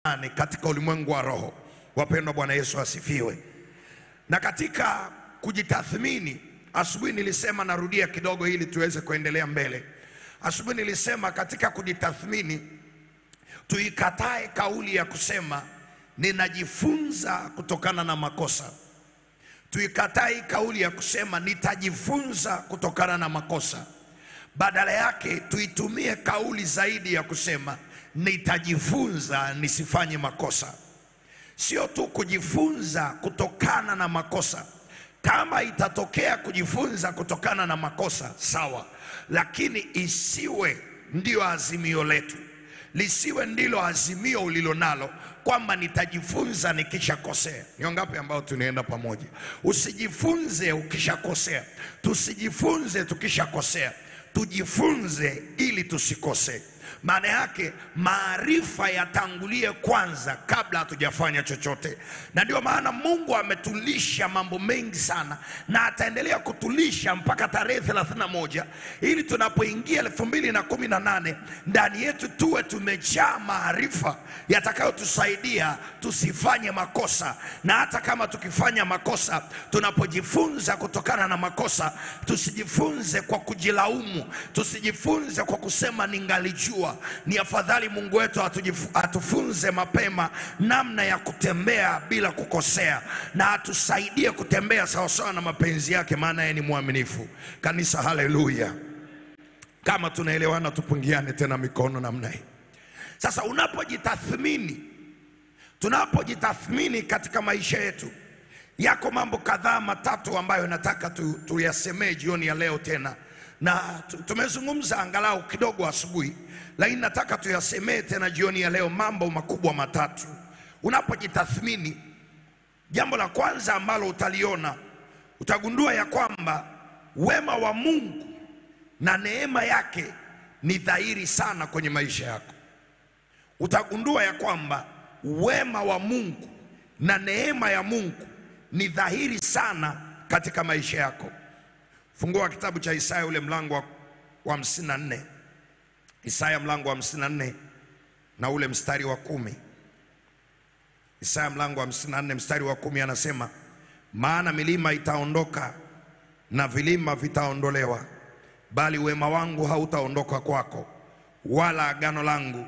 Ni katika ulimwengu wa roho. Wapendwa, Bwana Yesu asifiwe. Na katika kujitathmini, asubuhi nilisema, narudia kidogo ili tuweze kuendelea mbele. Asubuhi nilisema katika kujitathmini, tuikatae kauli ya kusema ninajifunza kutokana na makosa. Tuikatae kauli ya kusema nitajifunza kutokana na makosa. Badala yake tuitumie kauli zaidi ya kusema nitajifunza nisifanye makosa. Sio tu kujifunza kutokana na makosa. Kama itatokea kujifunza kutokana na makosa, sawa, lakini isiwe ndio azimio letu, lisiwe ndilo azimio ulilo nalo kwamba nitajifunza nikishakosea. Ni wangapi ambao tunaenda pamoja? Usijifunze ukishakosea, tusijifunze tukishakosea, tujifunze ili tusikosee. Maana yake maarifa yatangulie kwanza kabla hatujafanya chochote, na ndio maana Mungu ametulisha mambo mengi sana na ataendelea kutulisha mpaka tarehe 31 ili tunapoingia elfu mbili na kumi na nane ndani yetu tuwe tumejaa maarifa yatakayotusaidia tusifanye makosa, na hata kama tukifanya makosa, tunapojifunza kutokana na makosa, tusijifunze kwa kujilaumu, tusijifunze kwa kusema ningalijua ni afadhali Mungu wetu atujifu- atufunze mapema namna ya kutembea bila kukosea, na atusaidie kutembea sawasawa na mapenzi yake, maana yeye ni mwaminifu. Kanisa, haleluya! Kama tunaelewana, tupungiane tena mikono namna hii. Sasa unapojitathmini, tunapojitathmini katika maisha yetu, yako mambo kadhaa matatu ambayo nataka tu, tuyasemee jioni ya leo tena, na tu- tumezungumza angalau kidogo asubuhi, lakini nataka tuyasemee tena jioni ya leo, mambo makubwa matatu. Unapojitathmini, jambo la kwanza ambalo utaliona, utagundua ya kwamba wema wa Mungu na neema yake ni dhahiri sana kwenye maisha yako. Utagundua ya kwamba wema wa Mungu na neema ya Mungu ni dhahiri sana katika maisha yako. Fungua kitabu cha Isaya ule mlango wa, wa hamsini na nne. Isaya mlango wa hamsini na nne na ule mstari wa kumi. Isaya mlango wa hamsini na nne mstari wa kumi anasema, maana milima itaondoka na vilima vitaondolewa, bali wema wangu hautaondoka kwako, wala agano langu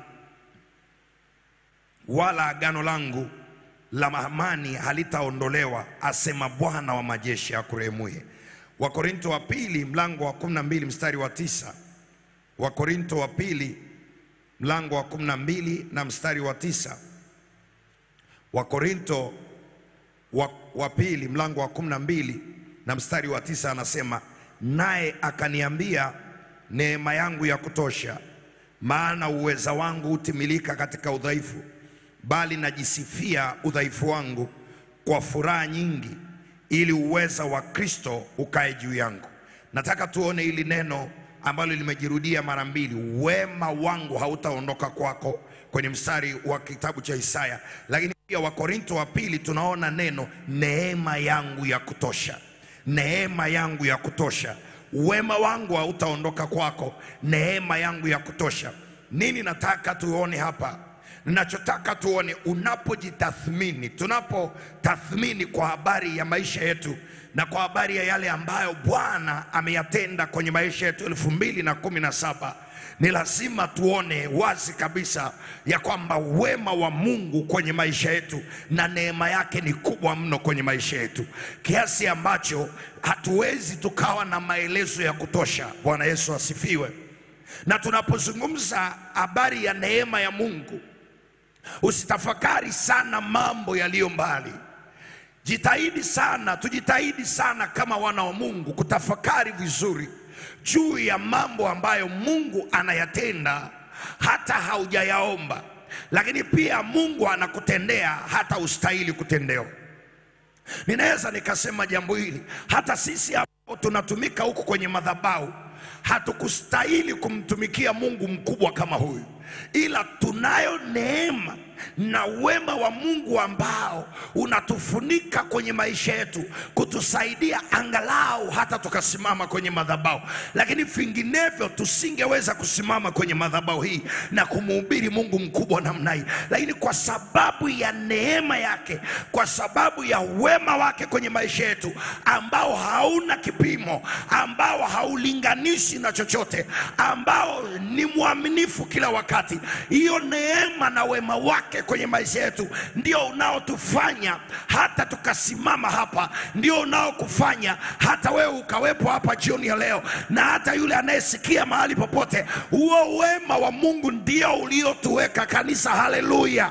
wala agano langu la amani halitaondolewa, asema Bwana wa majeshi akurehemuye. Wakorinto wa pili mlango wa 12 mstari wa tisa. Wakorinto wa pili mlango wa 12 na mstari wa tisa. Wakorinto wa, wa pili mlango wa 12 na mstari wa tisa anasema, naye akaniambia, neema yangu ya kutosha, maana uweza wangu hutimilika katika udhaifu, bali najisifia udhaifu wangu kwa furaha nyingi, ili uweza wa Kristo ukae juu yangu. Nataka tuone hili neno ambalo limejirudia mara mbili, wema wangu hautaondoka kwako, kwenye mstari wa kitabu cha Isaya, lakini pia Wakorinto wa pili tunaona neno neema yangu ya kutosha, neema yangu ya kutosha. Wema wangu hautaondoka kwako, neema yangu ya kutosha. Nini nataka tuone hapa? Ninachotaka tuone unapojitathmini, tunapotathmini kwa habari ya maisha yetu na kwa habari ya yale ambayo Bwana ameyatenda kwenye maisha yetu elfu mbili na kumi na saba ni lazima tuone wazi kabisa ya kwamba wema wa Mungu kwenye maisha yetu na neema yake ni kubwa mno kwenye maisha yetu kiasi ambacho hatuwezi tukawa na maelezo ya kutosha. Bwana Yesu asifiwe. Na tunapozungumza habari ya neema ya Mungu, usitafakari sana mambo yaliyo mbali. Jitahidi sana, tujitahidi sana kama wana wa Mungu kutafakari vizuri juu ya mambo ambayo Mungu anayatenda hata haujayaomba, lakini pia Mungu anakutendea hata ustahili kutendewa. Ninaweza nikasema jambo hili, hata sisi ambao tunatumika huku kwenye madhabahu hatukustahili kumtumikia Mungu mkubwa kama huyu, ila tunayo neema na wema wa Mungu ambao unatufunika kwenye maisha yetu kutusaidia angalau hata tukasimama kwenye madhabahu, lakini vinginevyo tusingeweza kusimama kwenye madhabahu hii na kumhubiri Mungu mkubwa namna hii. Lakini kwa sababu ya neema yake, kwa sababu ya wema wake kwenye maisha yetu ambao hauna kipimo, ambao haulinganishi na chochote, ambao ni mwaminifu kila wakati, hiyo neema na wema wake kwenye maisha yetu ndio unaotufanya hata tukasimama hapa, ndio unaokufanya hata wewe ukawepo hapa jioni ya leo, na hata yule anayesikia mahali popote. Huo wema wa Mungu ndio uliotuweka kanisa. Haleluya!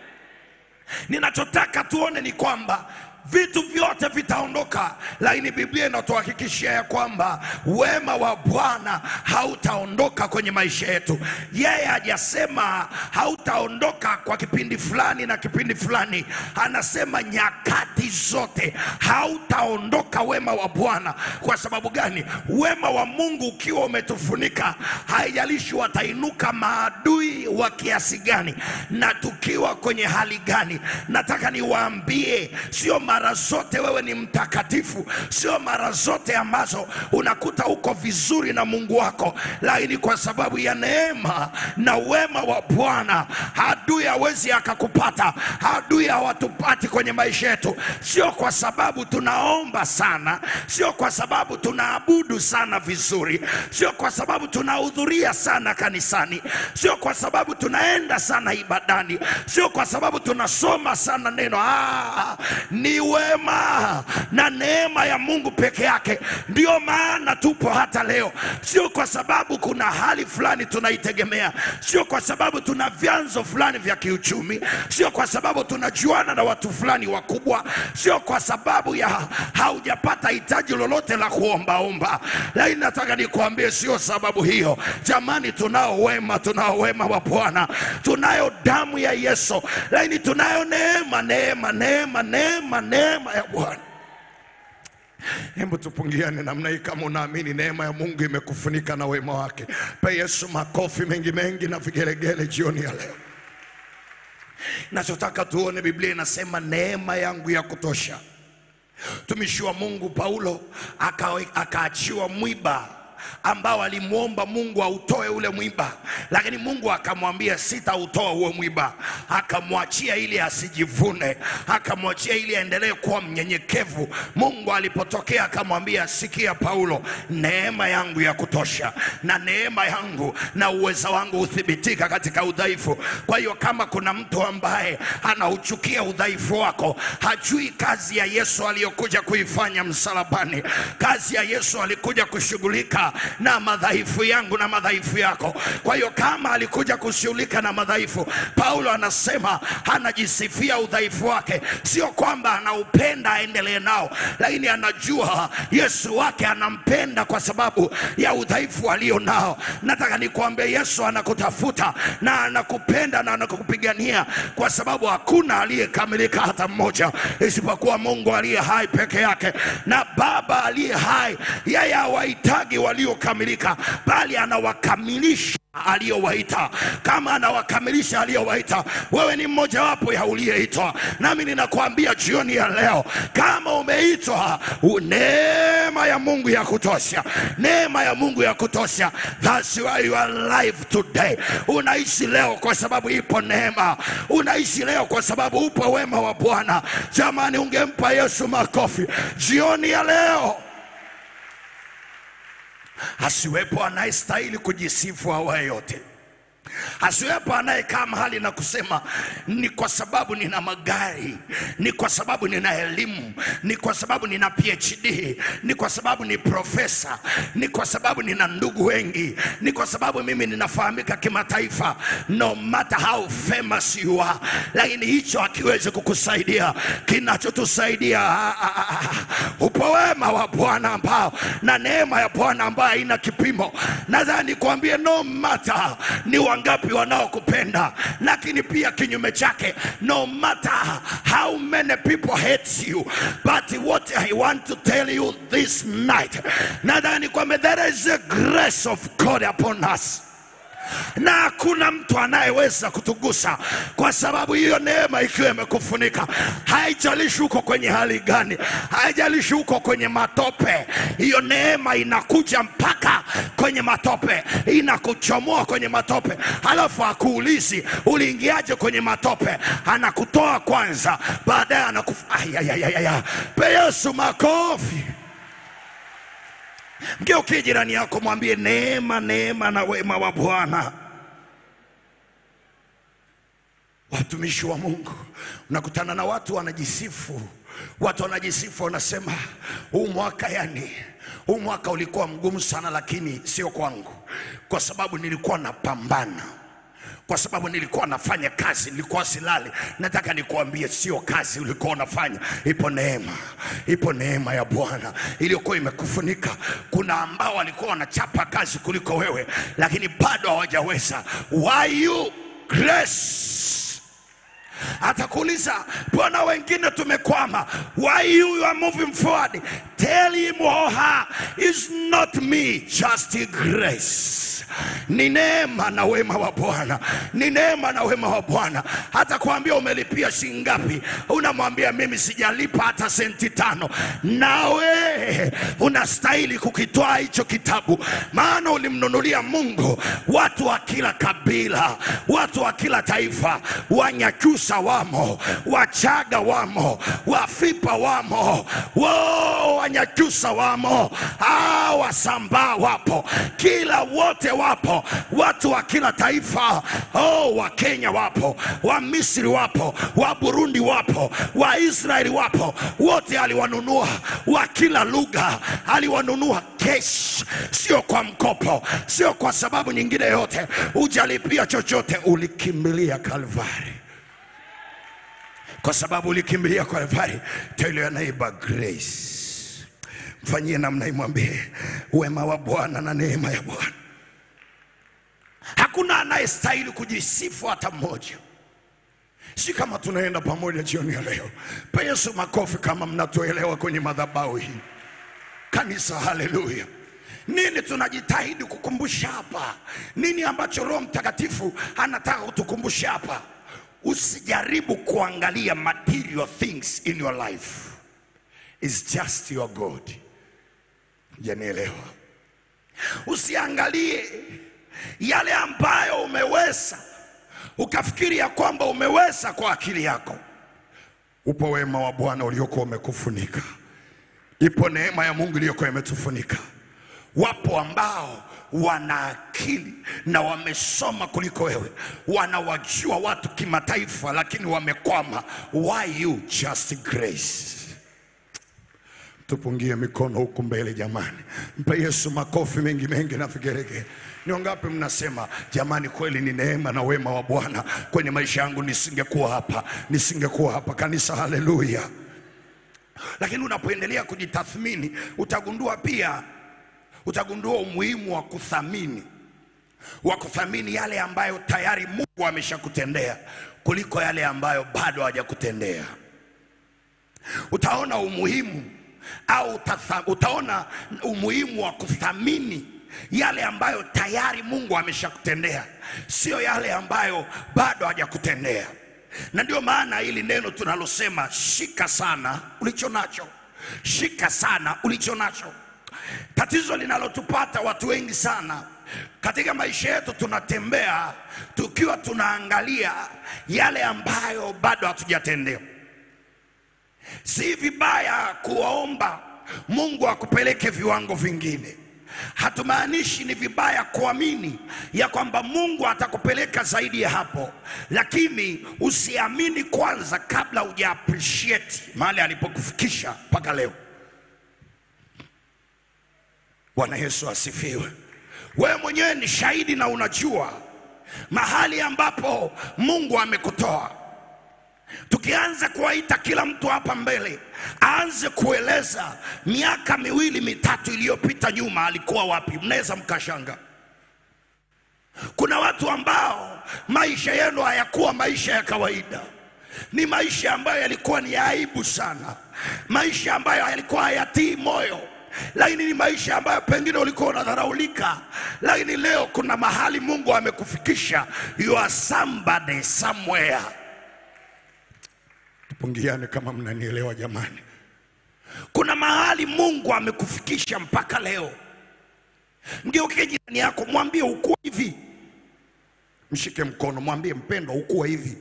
Ninachotaka tuone ni kwamba vitu vyote vitaondoka, lakini Biblia inatuhakikishia ya kwamba wema wa Bwana hautaondoka kwenye maisha yetu. Yeye hajasema hautaondoka kwa kipindi fulani na kipindi fulani, anasema nyakati zote hautaondoka wema wa Bwana. Kwa sababu gani? Wema wa Mungu ukiwa umetufunika, haijalishi watainuka maadui wa kiasi gani na tukiwa kwenye hali gani. Nataka niwaambie, sio mara zote wewe ni mtakatifu, sio mara zote ambazo unakuta uko vizuri na Mungu wako, lakini kwa sababu ya neema na wema wa Bwana adui hawezi akakupata, adui hawatupati kwenye maisha yetu, sio kwa sababu tunaomba sana, sio kwa sababu tunaabudu sana vizuri, sio kwa sababu tunahudhuria sana kanisani, sio kwa sababu tunaenda sana ibadani, sio kwa sababu tunasoma sana neno. Ah, ni wema na neema ya Mungu peke yake. Ndio maana tupo hata leo, sio kwa sababu kuna hali fulani tunaitegemea, sio kwa sababu tuna vyanzo fulani vya kiuchumi, sio kwa sababu tunajuana na watu fulani wakubwa, sio kwa sababu ya haujapata hitaji lolote la kuombaomba, lakini nataka nikuambie, sio sababu hiyo. Jamani, tunao wema, tunao wema wa Bwana, tunayo damu ya Yesu, lakini tunayo neema, neema, neema, neema, neema ya Bwana. Hebu tupungiane namna hii kama unaamini neema ya Mungu imekufunika na wema wake. Pe Yesu makofi mengi mengi na vigelegele jioni ya leo. Nachotaka tuone, Biblia inasema neema yangu ya kutosha. Mtumishi wa Mungu Paulo aka- akaachiwa mwiba ambao alimwomba Mungu autoe ule mwiba, lakini Mungu akamwambia sitautoa huo mwiba. Akamwachia ili asijivune, akamwachia ili aendelee kuwa mnyenyekevu. Mungu alipotokea akamwambia, sikia Paulo, neema yangu ya kutosha, na neema yangu na uweza wangu huthibitika katika udhaifu. Kwa hiyo kama kuna mtu ambaye anauchukia udhaifu wako, hajui kazi ya Yesu aliyokuja kuifanya msalabani. Kazi ya Yesu alikuja kushughulika na madhaifu yangu na madhaifu yako. Kwa hiyo kama alikuja kushughulika na madhaifu, Paulo anasema anajisifia udhaifu wake, sio kwamba anaupenda aendelee nao, lakini anajua Yesu wake anampenda kwa sababu ya udhaifu alio nao. Nataka nikuambie, Yesu anakutafuta na anakupenda na anakupigania, kwa sababu hakuna aliyekamilika hata mmoja, isipokuwa Mungu aliye hai peke yake, na Baba aliye hai, yeye hawahitaji waliokamilika, bali anawakamilisha aliyowaita. Kama anawakamilisha aliyowaita, wewe ni mmojawapo ya uliyeitwa. Nami ninakuambia jioni ya leo, kama umeitwa, u- neema ya Mungu ya kutosha, neema ya Mungu ya kutosha. That's why you are alive today. Unaishi leo kwa sababu ipo neema, unaishi leo kwa sababu upo wema wa Bwana. Jamani, ungempa Yesu makofi jioni ya leo. Asiwepo anayestahili kujisifu awaye yote, asiwepo anayekaa mahali na kusema ni kwa sababu nina magari, ni kwa sababu nina elimu, ni kwa sababu nina PhD, ni kwa sababu ni profesa, ni kwa sababu nina ndugu wengi, ni kwa sababu mimi ninafahamika kimataifa. No matter how famous you are, lakini hicho hakiwezi kukusaidia. Kinachotusaidia ah, ah, ah, ah, upo wema wa Bwana ambao na neema ya Bwana ambayo haina kipimo. Nadhani kuambie no matter ni wangapi wanaokupenda, lakini pia kinyume chake, no matter how many people hate you, but what I want to tell you this night, nadhani kwamba there is a grace of God upon us na hakuna mtu anayeweza kutugusa, kwa sababu hiyo neema ikiwa imekufunika, haijalishi uko kwenye hali gani, haijalishi uko kwenye matope, hiyo neema inakuja mpaka kwenye matope, inakuchomoa kwenye matope, halafu hakuulizi uliingiaje kwenye matope, anakutoa kwanza, baadaye anakufa. Ayayayaya, pe Yesu makofi. Mgeukie jirani yako, mwambie neema, neema na wema wa Bwana. Watumishi wa Mungu, unakutana na watu wanajisifu, watu wanajisifu, wanasema huu mwaka, yani huu mwaka ulikuwa mgumu sana, lakini sio kwangu, kwa sababu nilikuwa napambana kwa sababu nilikuwa nafanya kazi, nilikuwa silali. Nataka nikuambie, sio kazi ulikuwa unafanya, ipo neema, ipo neema ya Bwana iliyokuwa imekufunika. Kuna ambao walikuwa wanachapa kazi kuliko wewe, lakini bado hawajaweza. Why you grace atakuuliza mbona wengine tumekwama why you are moving forward tell him or her is not me just grace ni neema na wema wa bwana ni neema na wema wa bwana hata kuambia umelipia shilingi ngapi unamwambia mimi sijalipa hata senti tano nawe unastahili kukitoa hicho kitabu maana ulimnunulia mungu watu wa kila kabila watu wa kila taifa wanyakyusa wamo wachaga wamo wafipa wamo wo wanyakyusa wamo ah, wasambaa wapo kila wote wapo watu wa kila taifa oh, wa kenya wapo wa misri wapo wa burundi wapo wa israeli wapo wote aliwanunua wa kila lugha aliwanunua kesh sio kwa mkopo sio kwa sababu nyingine yote ujalipia chochote ulikimbilia kalvari kwa sababu ulikimbilia Kalvari. Tell your neighbor grace. Mfanyie namna, imwambie wema wa Bwana na neema ya Bwana. Hakuna anayestahili kujisifu hata mmoja. Si kama tunaenda pamoja jioni ya leo. Pe Yesu makofi kama mnatuelewa kwenye madhabahu hii. Kanisa, haleluya. Nini tunajitahidi kukumbusha hapa? Nini ambacho Roho Mtakatifu anataka kutukumbusha hapa? Usijaribu kuangalia material things in your life. It's just your God. Janielewa? Usiangalie yale ambayo umeweza ukafikiri ya kwamba umeweza kwa akili yako. Upo wema wa Bwana uliokuwa umekufunika, ipo neema ya Mungu iliyokuwa imetufunika. Wapo ambao wana akili na wamesoma kuliko wewe, wanawajua watu kimataifa, lakini wamekwama. Why you just grace? Tupungie mikono huku mbele jamani, mpe Yesu makofi mengi mengi na vigeregere. Ni wangapi mnasema jamani, kweli ni neema na wema wa Bwana kwenye maisha yangu, nisingekuwa hapa, nisingekuwa hapa. Kanisa, haleluya! Lakini unapoendelea kujitathmini, utagundua pia utagundua umuhimu wa kuthamini wa kuthamini yale ambayo tayari Mungu ameshakutendea kuliko yale ambayo bado hajakutendea. Utaona umuhimu au utatha, utaona umuhimu wa kuthamini yale ambayo tayari Mungu ameshakutendea, sio yale ambayo bado hajakutendea. Na ndio maana hili neno tunalosema shika sana ulicho nacho, shika sana ulicho nacho. Tatizo linalotupata watu wengi sana katika maisha yetu, tunatembea tukiwa tunaangalia yale ambayo bado hatujatendewa. Si vibaya kuwaomba Mungu akupeleke viwango vingine. Hatumaanishi ni vibaya kuamini ya kwamba Mungu atakupeleka zaidi ya hapo, lakini usiamini kwanza kabla huja appreciate mahali alipokufikisha mpaka leo. Bwana Yesu asifiwe. Wewe mwenyewe ni shahidi na unajua mahali ambapo Mungu amekutoa. Tukianza kuwaita kila mtu hapa mbele aanze kueleza miaka miwili mitatu iliyopita nyuma alikuwa wapi, mnaweza mkashanga. Kuna watu ambao maisha yenu hayakuwa maisha ya kawaida, ni maisha ambayo yalikuwa ni ya aibu sana, maisha ambayo yalikuwa hayatii moyo lakini ni maisha ambayo pengine ulikuwa unadharaulika, lakini leo kuna mahali Mungu amekufikisha. You are somebody somewhere. Tupungiane kama mnanielewa jamani. Kuna mahali Mungu amekufikisha mpaka leo. Mgeukie jirani yako, mwambie ukuwa hivi, mshike mkono, mwambie mpendwa, ukuwa hivi.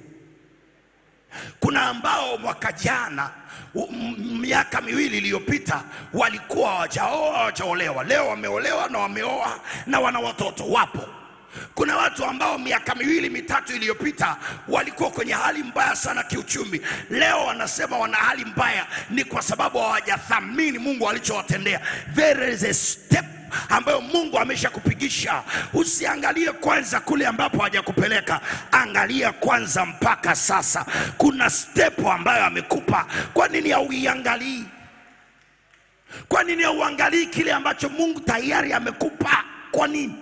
Kuna ambao mwaka jana u- m- miaka miwili iliyopita walikuwa hawajaoa hawajaolewa, leo wameolewa na wameoa na wana watoto wapo. Kuna watu ambao miaka miwili mitatu iliyopita walikuwa kwenye hali mbaya sana kiuchumi, leo wanasema wana hali mbaya, ni kwa sababu hawajathamini Mungu alichowatendea. There is a step ambayo Mungu ameshakupigisha. Usiangalie kwanza kule ambapo hajakupeleka, angalia kwanza mpaka sasa. Kuna step ambayo amekupa, kwa nini hauiangalii? Kwa nini hauangalii kile ambacho Mungu tayari amekupa? Kwa nini?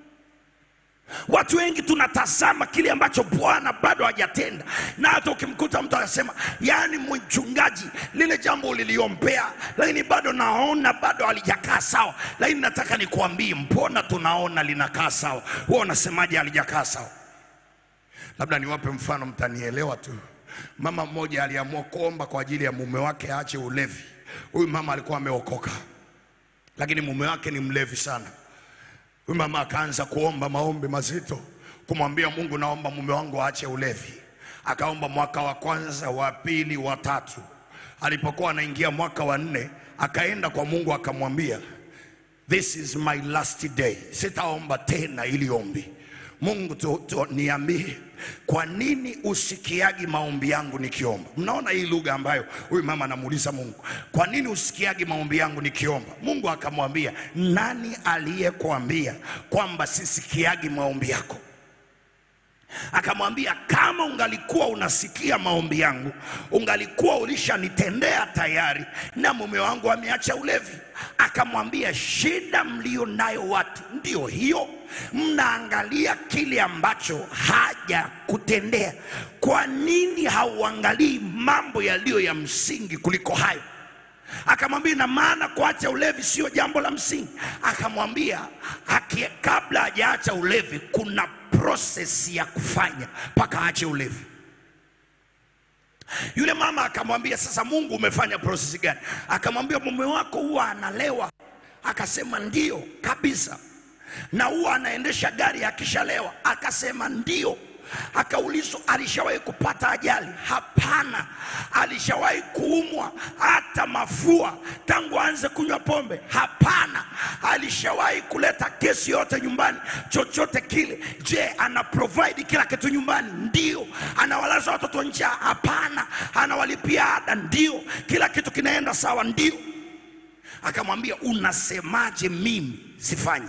Watu wengi tunatazama kile ambacho Bwana bado hajatenda, na hata ukimkuta mtu anasema, yaani mchungaji, lile jambo uliliombea, lakini bado naona bado halijakaa sawa. Lakini nataka nikuambie, mbona tunaona linakaa sawa, wewe unasemaje halijakaa sawa? Labda niwape mfano, mtanielewa tu. Mama mmoja aliamua kuomba kwa ajili ya mume wake aache ulevi. Huyu mama alikuwa ameokoka, lakini mume wake ni mlevi sana. Huyu mama akaanza kuomba maombi mazito, kumwambia Mungu, naomba mume wangu aache ulevi. Akaomba mwaka wa kwanza, wa pili, wa tatu. Alipokuwa anaingia mwaka wa nne, akaenda kwa Mungu akamwambia, this is my last day, sitaomba tena ili ombi. Mungu tu, tu, niambie kwa nini usikiagi maombi yangu nikiomba? Mnaona hii lugha ambayo huyu mama anamuuliza Mungu, kwa nini usikiagi maombi yangu nikiomba? Mungu akamwambia, nani aliyekuambia kwamba sisikiagi maombi yako? Akamwambia, kama ungalikuwa unasikia maombi yangu, ungalikuwa ulishanitendea tayari, na mume wangu ameacha ulevi. Akamwambia, shida mlio nayo watu ndio hiyo, mnaangalia kile ambacho haja kutendea. Kwa nini hauangalii mambo yaliyo ya msingi kuliko hayo? Akamwambia na maana kuacha ulevi sio jambo la msingi. Akamwambia haki- kabla hajaacha ulevi kuna process ya kufanya mpaka aache ulevi. Yule mama akamwambia, sasa Mungu umefanya process gani? Akamwambia mume wako huwa analewa. Akasema ndio kabisa. Na huwa anaendesha gari akishalewa. Akasema ndio. Akaulizwa alishawahi kupata ajali? Hapana. Alishawahi kuumwa hata mafua tangu aanze kunywa pombe? Hapana. Alishawahi kuleta kesi yote nyumbani, chochote kile? Je, ana provide kila kitu nyumbani? Ndio. Anawalaza watoto njaa? Hapana. Anawalipia ada? Ndio. Kila kitu kinaenda sawa? Ndio. Akamwambia, unasemaje mimi sifanyi?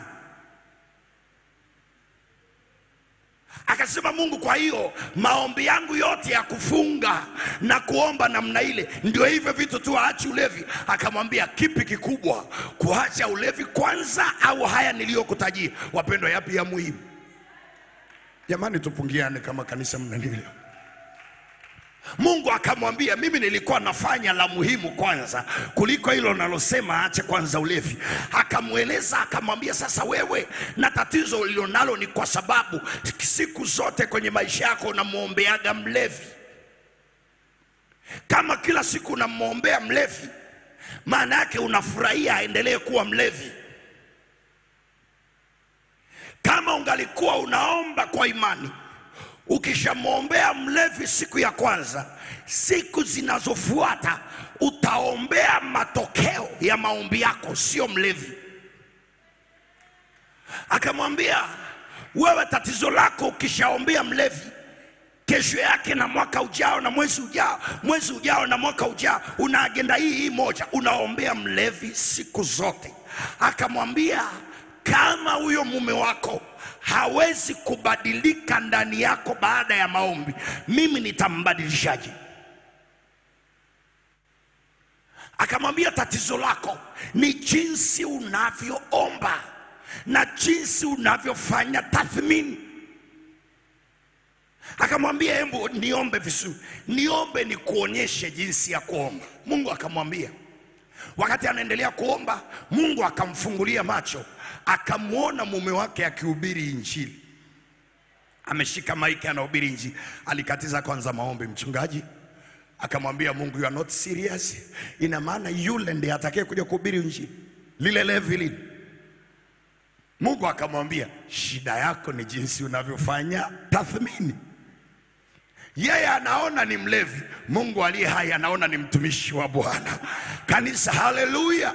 Akasema Mungu, kwa hiyo maombi yangu yote ya kufunga na kuomba namna ile ndio hivyo vitu tu, aache ulevi? Akamwambia, kipi kikubwa, kuacha ulevi kwanza au haya niliyokutajia? Wapendwa, yapi ya muhimu? Jamani, tupungiane kama kanisa, mnanielewa? Mungu akamwambia, mimi nilikuwa nafanya la muhimu kwanza kuliko hilo nalosema aache kwanza ulevi. Akamweleza, akamwambia, sasa wewe na tatizo ulilonalo ni kwa sababu siku zote kwenye maisha yako unamwombeaga mlevi. Kama kila siku unamwombea mlevi, maana yake unafurahia aendelee kuwa mlevi. Kama ungalikuwa unaomba kwa imani ukishamwombea mlevi siku ya kwanza, siku zinazofuata utaombea matokeo ya maombi yako, sio mlevi. Akamwambia, wewe tatizo lako ukishaombea mlevi, kesho yake na mwaka ujao na mwezi ujao, mwezi ujao na mwaka ujao, una agenda hii hii moja, unaombea mlevi siku zote. Akamwambia, kama huyo mume wako hawezi kubadilika ndani yako baada ya maombi, mimi nitambadilishaje? Akamwambia tatizo lako ni jinsi unavyoomba na jinsi unavyofanya tathmini. Akamwambia hebu niombe vizuri, niombe nikuonyeshe jinsi ya kuomba. Mungu akamwambia Wakati anaendelea kuomba, Mungu akamfungulia macho, akamwona mume wake akihubiri Injili, ameshika maiki anahubiri Injili. Alikatiza kwanza maombi, mchungaji akamwambia Mungu, you are not serious. Ina maana yule ndiye atakaye kuja kuhubiri Injili lile levi lile. Mungu akamwambia, shida yako ni jinsi unavyofanya tathmini. Yeye anaona ni mlevi, Mungu aliye hai anaona ni mtumishi wa Bwana. Kanisa, haleluya!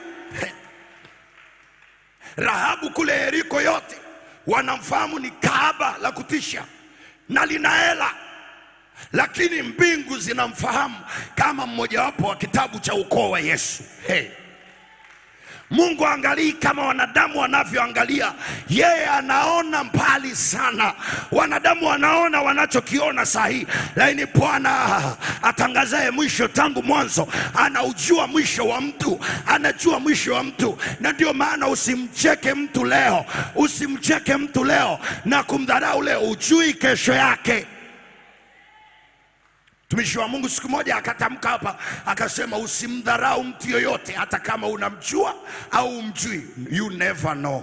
Rahabu kule Yeriko yote wanamfahamu ni kahaba la kutisha na lina hela, lakini mbingu zinamfahamu kama mmojawapo wa kitabu cha ukoo wa Yesu. Hey. Mungu angalii kama wanadamu wanavyoangalia, yeye anaona mbali sana. Wanadamu wanaona wanachokiona sahihi, lakini Bwana atangazaye mwisho tangu mwanzo anaujua mwisho wa mtu, anajua mwisho wa mtu. Na ndio maana usimcheke mtu leo, usimcheke mtu leo na kumdharau leo, ujui kesho yake. Mtumishi wa Mungu siku moja akatamka hapa akasema, usimdharau mtu yoyote, hata kama unamjua au umjui, you never know.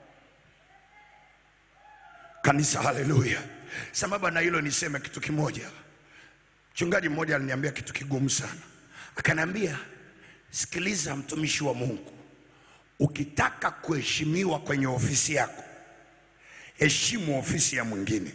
Kanisa, haleluya! Sambamba na hilo niseme kitu kimoja. Mchungaji mmoja aliniambia kitu kigumu sana, akaniambia, sikiliza mtumishi wa Mungu, ukitaka kuheshimiwa kwenye ofisi yako, heshimu ofisi ya mwingine.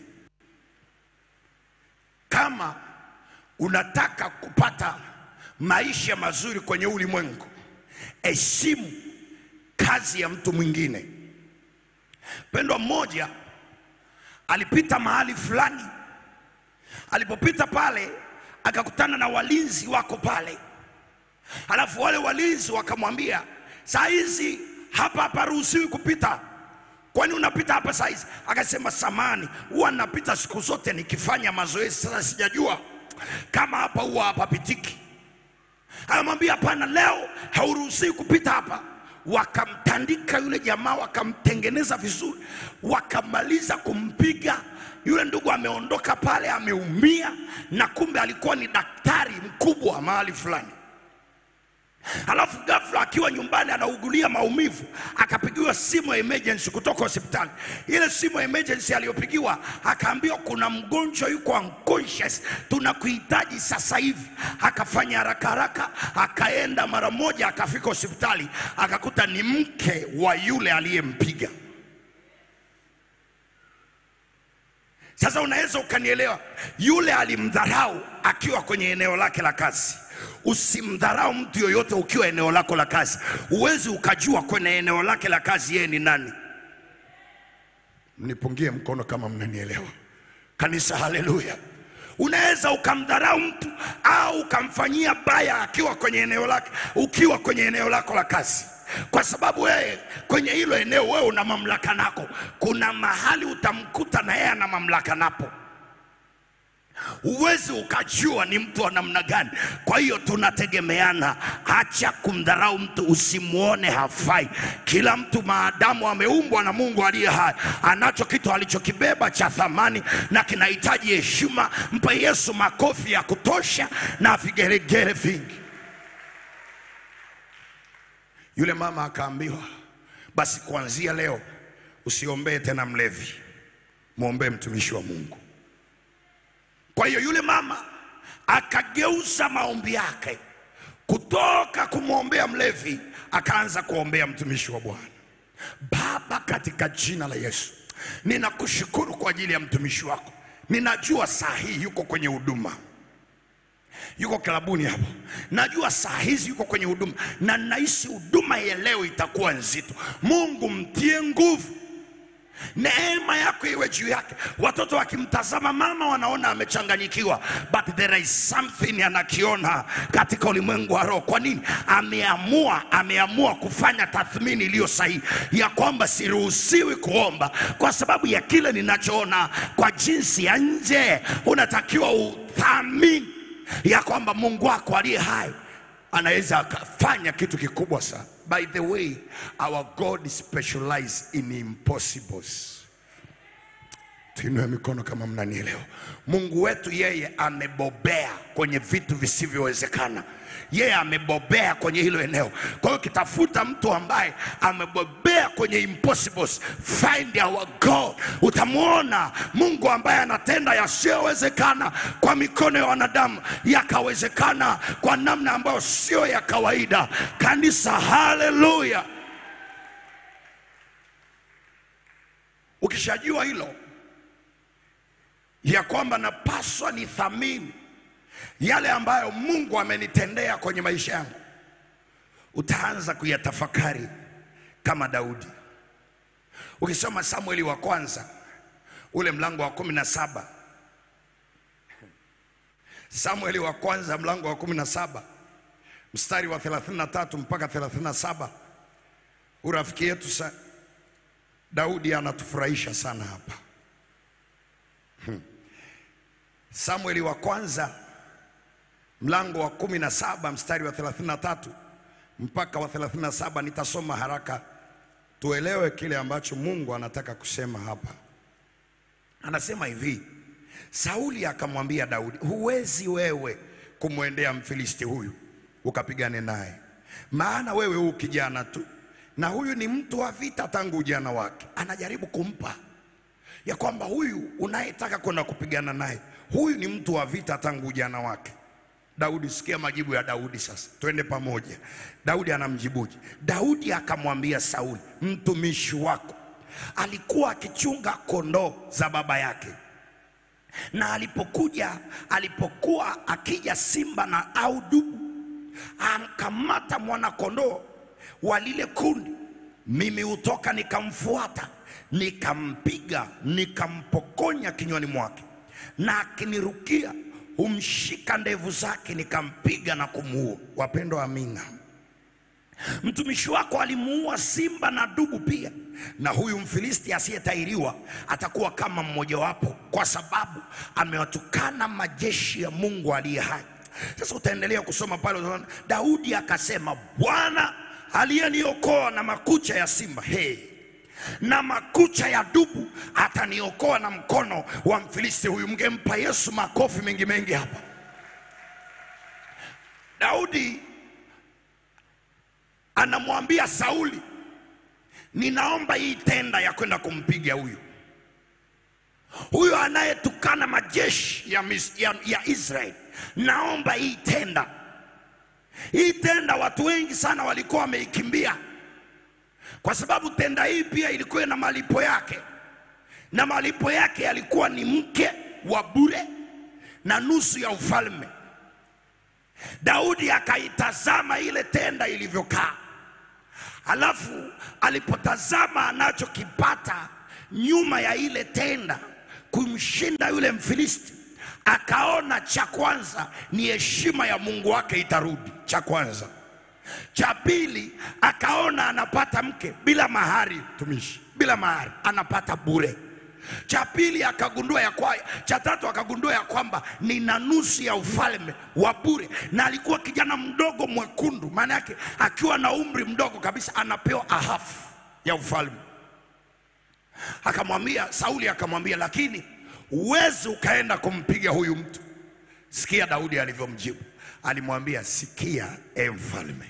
Kama unataka kupata maisha mazuri kwenye ulimwengu, heshimu kazi ya mtu mwingine. Pendwa mmoja alipita mahali fulani, alipopita pale akakutana na walinzi wako pale, alafu wale walinzi wakamwambia, saa hizi hapa haparuhusiwi kupita kwani unapita hapa saa hizi? Akasema samani, huwa napita siku zote nikifanya mazoezi. Sasa sijajua kama hapa huwa hapapitiki. Anamwambia hapana, leo hauruhusiwi kupita hapa. Wakamtandika yule jamaa, wakamtengeneza vizuri, wakamaliza kumpiga yule ndugu. Ameondoka pale ameumia, na kumbe alikuwa ni daktari mkubwa mahali fulani. Alafu ghafla akiwa nyumbani anaugulia maumivu, akapigiwa simu ya emergency kutoka hospitali. Ile simu ya emergency aliyopigiwa, akaambiwa kuna mgonjwa yuko unconscious, tunakuhitaji sasa hivi. Akafanya haraka haraka, akaenda mara moja, akafika hospitali, akakuta ni mke wa yule aliyempiga. Sasa unaweza ukanielewa, yule alimdharau akiwa kwenye eneo lake la kazi. Usimdharau mtu yoyote ukiwa eneo lako la kazi. Huwezi ukajua kwenye eneo lake la kazi yeye ni nani. Mnipungie mkono kama mnanielewa, kanisa. Haleluya! Unaweza ukamdharau mtu au ukamfanyia baya akiwa kwenye eneo lake, ukiwa kwenye eneo lako la kazi, kwa sababu wewe kwenye hilo eneo wewe una mamlaka nako. Kuna mahali utamkuta na yeye ana mamlaka napo huwezi ukajua ni mtu wa namna gani. Kwa hiyo tunategemeana. Acha kumdharau mtu, usimwone hafai. Kila mtu maadamu ameumbwa na Mungu aliye hai, anacho kitu alichokibeba cha thamani na kinahitaji heshima. Mpe Yesu makofi ya kutosha na vigeregere vingi. Yule mama akaambiwa, basi kuanzia leo usiombee tena mlevi, mwombee mtumishi wa Mungu. Kwa hiyo yule mama akageuza maombi yake kutoka kumwombea mlevi, akaanza kuombea mtumishi wa Bwana. Baba, katika jina la Yesu, ninakushukuru kwa ajili ya mtumishi wako. Ninajua saa hii yuko kwenye huduma, yuko klabuni hapo, najua saa hizi yuko kwenye huduma, na nahisi huduma ya leo itakuwa nzito. Mungu, mtie nguvu neema yako iwe juu yake. Watoto wakimtazama mama wanaona amechanganyikiwa, but there is something anakiona katika ulimwengu wa roho. Kwa nini? Ameamua, ameamua kufanya tathmini iliyo sahihi ya kwamba siruhusiwi kuomba kwa sababu ya kile ninachoona kwa jinsi ya nje. Unatakiwa uthamini ya kwamba Mungu wako aliye hai anaweza akafanya kitu kikubwa sana. By the way, our God specializes in impossibles. Tuinue mikono kama mnanielewa. Mungu wetu yeye amebobea kwenye vitu visivyowezekana. Yeye amebobea kwenye hilo eneo. Kwa hiyo kitafuta mtu ambaye amebobea kwenye impossibles, find our God. Utamwona Mungu ambaye anatenda yasiyowezekana kwa mikono ya wanadamu yakawezekana kwa namna ambayo sio ya kawaida. Kanisa, haleluya! Ukishajua hilo ya kwamba napaswa nithamini yale ambayo Mungu amenitendea kwenye maisha yangu, utaanza kuyatafakari kama Daudi. Ukisoma Samueli wa kwanza ule mlango wa kumi na saba Samueli wa kwanza mlango wa kumi na saba mstari wa 33 mpaka 37 urafiki yetu sa Daudi anatufurahisha sana hapa. Samueli wa kwanza mlango wa kumi na saba mstari wa 33 mpaka wa 37. Nitasoma haraka tuelewe kile ambacho Mungu anataka kusema hapa. Anasema hivi, Sauli akamwambia Daudi, huwezi wewe kumwendea Mfilisti huyu ukapigane naye, maana wewe huu kijana tu, na huyu ni mtu wa vita tangu ujana wake. Anajaribu kumpa ya kwamba huyu unayetaka kwenda kupigana naye, huyu ni mtu wa vita tangu ujana wake. Daudi, sikia majibu ya Daudi sasa, twende pamoja. Daudi anamjibuje? Daudi akamwambia Sauli, mtumishi wako alikuwa akichunga kondoo za baba yake, na alipokuja alipokuwa akija simba na au dubu, amkamata mwana kondoo wa lile kundi, mimi hutoka nikamfuata, nikampiga, nikampokonya kinywani mwake, na akinirukia humshika ndevu zake, nikampiga na kumuua. Wapendwa, amina. Mtumishi wako alimuua simba na dubu pia, na huyu Mfilisti asiyetahiriwa atakuwa kama mmojawapo, kwa sababu amewatukana majeshi ya Mungu aliye hai. Sasa utaendelea kusoma pale, utaona Daudi akasema, Bwana aliyeniokoa na makucha ya simba hey, na makucha ya dubu ataniokoa na mkono wa Mfilisti huyu. Mngempa Yesu makofi mengi mengi hapa. Daudi anamwambia Sauli, ninaomba hii tenda ya kwenda kumpiga huyu huyu anayetukana majeshi ya, mis- ya, ya Israeli, naomba hii tenda. Hii tenda watu wengi sana walikuwa wameikimbia, kwa sababu tenda hii pia ilikuwa na malipo yake, na malipo yake yalikuwa ni mke wa bure na nusu ya ufalme. Daudi akaitazama ile tenda ilivyokaa, alafu alipotazama anachokipata nyuma ya ile tenda kumshinda yule Mfilisti, akaona cha kwanza ni heshima ya Mungu wake itarudi, cha kwanza. Cha pili akaona anapata mke bila mahari, tumishi bila mahari, anapata bure. Cha pili akagundua ya kwa, cha tatu akagundua ya kwamba nina nusu ya ufalme wa bure, na alikuwa kijana mdogo mwekundu, maana yake akiwa na umri mdogo kabisa anapewa ahafu ya ufalme. Akamwambia Sauli, akamwambia lakini uwezi ukaenda kumpiga huyu mtu. Sikia Daudi alivyomjibu, alimwambia sikia, e mfalme,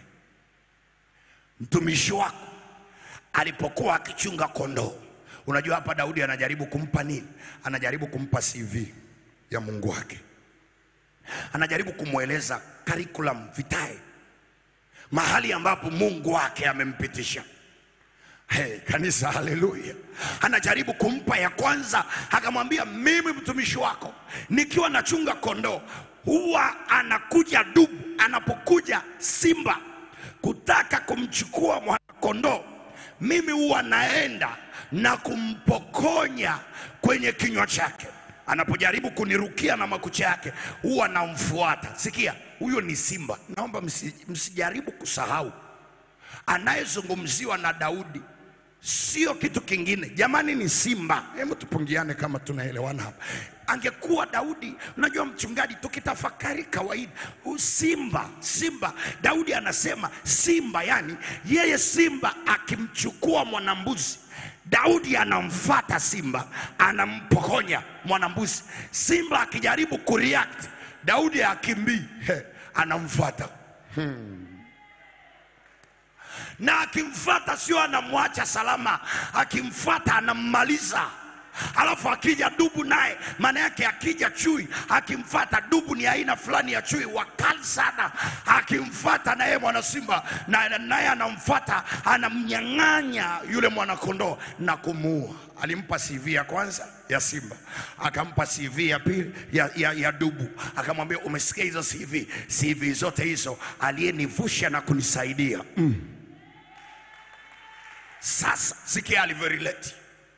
mtumishi wako alipokuwa akichunga kondoo. Unajua hapa Daudi anajaribu kumpa nini? Anajaribu kumpa CV ya Mungu wake, anajaribu kumweleza curriculum vitae, mahali ambapo Mungu wake amempitisha. Hey, kanisa haleluya. Anajaribu kumpa ya kwanza, akamwambia mimi mtumishi wako nikiwa nachunga kondoo, huwa anakuja dubu, anapokuja simba kutaka kumchukua mwanakondoo, mimi huwa naenda na kumpokonya kwenye kinywa chake. Anapojaribu kunirukia na makucha yake, huwa namfuata. Sikia, huyo ni simba. Naomba msi, msijaribu kusahau anayezungumziwa na Daudi sio kitu kingine jamani, ni simba. Hebu tupungiane kama tunaelewana hapa. Angekuwa Daudi, unajua mchungaji, tukitafakari kawaida, u- simba simba, Daudi anasema simba, yani yeye simba akimchukua mwanambuzi Daudi anamfata simba, anampokonya mwanambuzi. Simba akijaribu kureact, Daudi akimbii, he, anamfata na akimfata sio anamwacha salama, akimfata anammaliza. Alafu akija dubu naye, maana yake akija chui akimfata, dubu ni aina fulani ya chui wakali sana, akimfata naye mwana simba na naye anamfata, anamnyang'anya yule mwanakondoo na kumuua. Alimpa CV ya kwanza ya simba, akampa CV ya pili ya, ya, ya dubu, akamwambia umesikia hizo CV, CV zote hizo aliyenivusha na kunisaidia sasa sikia alivyorelate.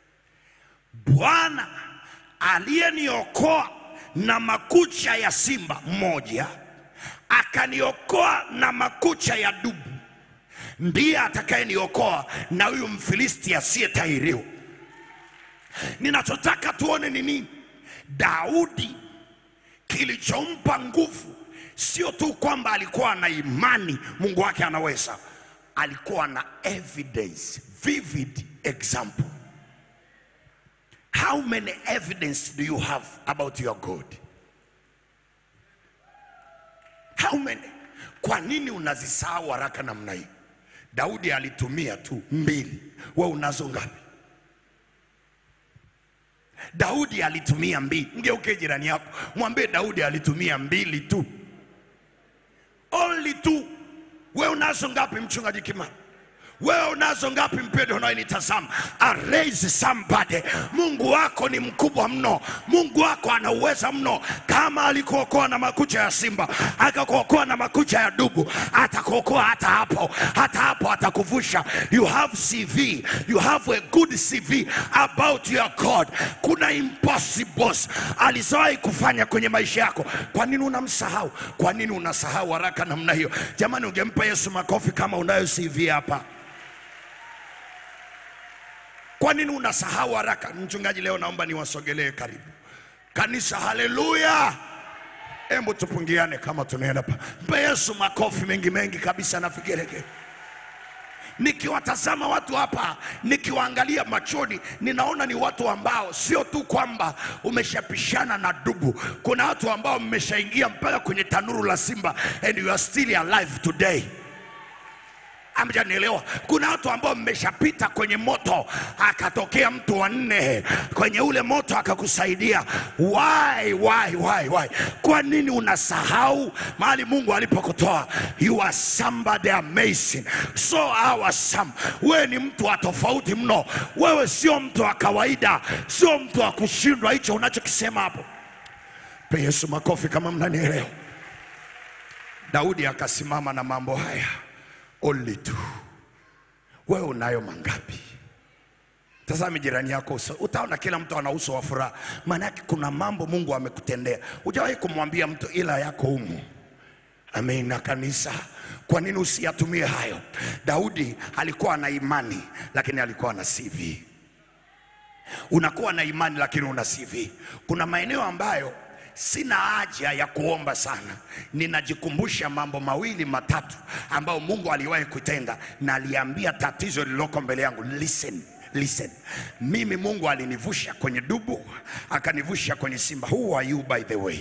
Bwana aliyeniokoa na makucha ya simba mmoja, akaniokoa na makucha ya dubu, ndiye atakayeniokoa na huyu Mfilisti asiyetahiriwa. Ninachotaka tuone ni nini? Daudi kilichompa nguvu sio tu kwamba alikuwa na imani Mungu wake anaweza, alikuwa na evidence, vivid example. How many evidence do you have about your God? How many? Kwa nini unazisahau haraka namna hii? Daudi alitumia tu mbili, we unazo ngapi? Daudi alitumia mbili. Mgeuke jirani yako, mwambie Daudi alitumia mbili tu, only two. We unazo ngapi, mchungaji Kimani? Wewe unazo ngapi, mpendo unayenitazama? Raise somebody. Mungu wako ni mkubwa mno, Mungu wako ana uweza mno. Kama alikuokoa na makucha ya simba, akakuokoa na makucha ya dubu, atakuokoa hata hapo, hata hapo atakuvusha. You have CV, you have a good CV about your God. Kuna impossibles alizowahi kufanya kwenye maisha yako. Kwa nini unamsahau? Kwa nini unasahau haraka namna hiyo? Jamani, ungempa Yesu makofi kama unayo CV hapa. Kwa nini unasahau haraka? Mchungaji, leo naomba niwasogelee karibu kanisa. Haleluya! Hebu tupungiane kama tunaenda pa. Mpe Yesu makofi mengi mengi kabisa na vigelegele. Nikiwatazama watu hapa, nikiwaangalia machoni, ninaona ni watu ambao sio tu kwamba umeshapishana na dubu. Kuna watu ambao mmeshaingia mpaka kwenye tanuru la simba and you are still alive today. Amjanielewa? Kuna watu ambao mmeshapita kwenye moto, akatokea mtu wa nne kwenye ule moto akakusaidia. Why, why, why, why? Kwa nini unasahau mahali Mungu alipokutoa? You are somebody amazing, so awesome. Wewe ni mtu wa tofauti mno. Wewe sio mtu wa kawaida, sio mtu wa kushindwa. Hicho unachokisema hapo, pe Yesu makofi kama mnanielewa. Daudi akasimama na mambo haya only two. Wewe unayo mangapi? Tazame jirani yako uso, utaona kila mtu ana uso wa furaha. Maana yake kuna mambo Mungu amekutendea. Hujawahi kumwambia mtu ila yako humu. Amen. Na kanisa, kwa nini usiyatumie hayo? Daudi alikuwa na imani, lakini alikuwa na CV. Unakuwa na imani lakini una CV. Kuna maeneo ambayo sina haja ya kuomba sana, ninajikumbusha mambo mawili matatu ambayo Mungu aliwahi kutenda, na aliambia tatizo lililoko mbele yangu, listen listen. Mimi Mungu alinivusha kwenye dubu, akanivusha kwenye simba. Who are you by the way?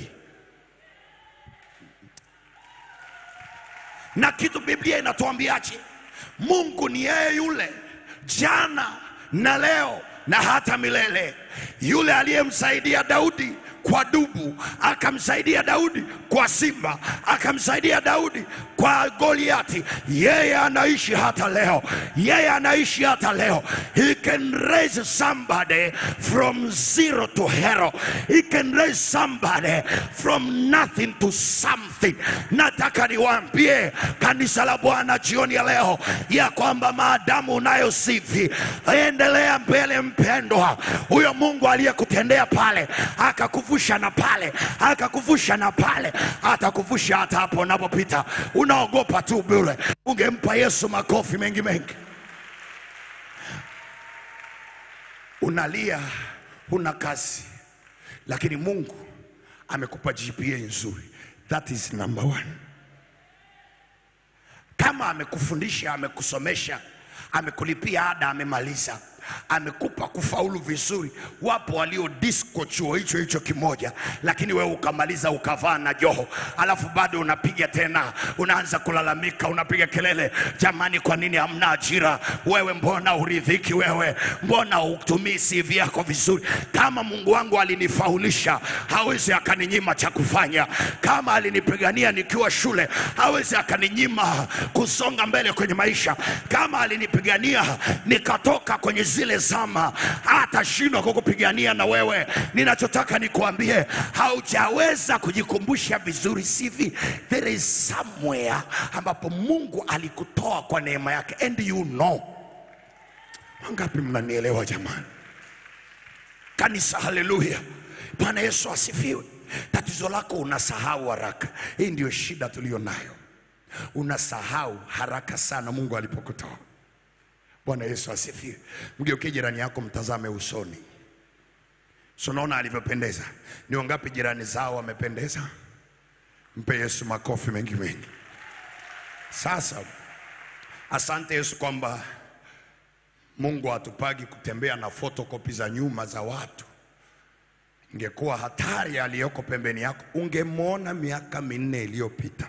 Na kitu Biblia inatuambiaje? Mungu ni yeye yule jana na leo na hata milele, yule aliyemsaidia Daudi kwa dubu, akamsaidia Daudi kwa simba, akamsaidia Daudi kwa Goliati. Yeye anaishi hata leo, yeye anaishi hata leo. He can raise somebody from zero to hero. He can raise somebody from nothing to something. Nataka niwaambie kanisa la Bwana jioni ya leo ya kwamba maadamu unayo CV, endelea mbele mpendwa. Huyo Mungu aliyekutendea pale akakuvusha na pale akakuvusha na pale atakuvusha hata hapo unapopita. Unaogopa tu bure. Ungempa Yesu makofi mengi mengi. Unalia huna kazi, lakini Mungu amekupa GPA nzuri. That is number one. Kama amekufundisha, amekusomesha, amekulipia ada, amemaliza, amekupa kufaulu vizuri. Wapo walio disco chuo hicho hicho kimoja, lakini wewe ukamaliza ukavaa na joho, alafu bado unapiga tena, unaanza kulalamika, unapiga kelele, jamani, kwa nini hamna ajira? Wewe mbona uridhiki? Wewe mbona utumii CV yako vizuri? Kama Mungu wangu alinifaulisha, hawezi akaninyima cha kufanya. Kama alinipigania nikiwa shule, hawezi akaninyima kusonga mbele kwenye maisha. Kama alinipigania nikatoka kwenye zile zama, hatashindwa kukupigania na wewe. Ninachotaka nikuambie, haujaweza kujikumbusha vizuri CV. There is somewhere ambapo Mungu alikutoa kwa neema yake, and you know. Wangapi mnanielewa jamani? Kanisa, haleluya! Bwana Yesu asifiwe. Tatizo lako unasahau haraka. Hii ndio shida tuliyo nayo, unasahau haraka sana Mungu alipokutoa. Bwana Yesu asifiwe. Mgeukie jirani yako, mtazame usoni. So unaona alivyopendeza. Ni wangapi jirani zao wamependeza? Mpe Yesu makofi mengi mengi. Sasa asante Yesu kwamba Mungu hatupagi kutembea na fotokopi za nyuma za watu. Ingekuwa hatari aliyoko pembeni yako, ungemwona miaka minne iliyopita.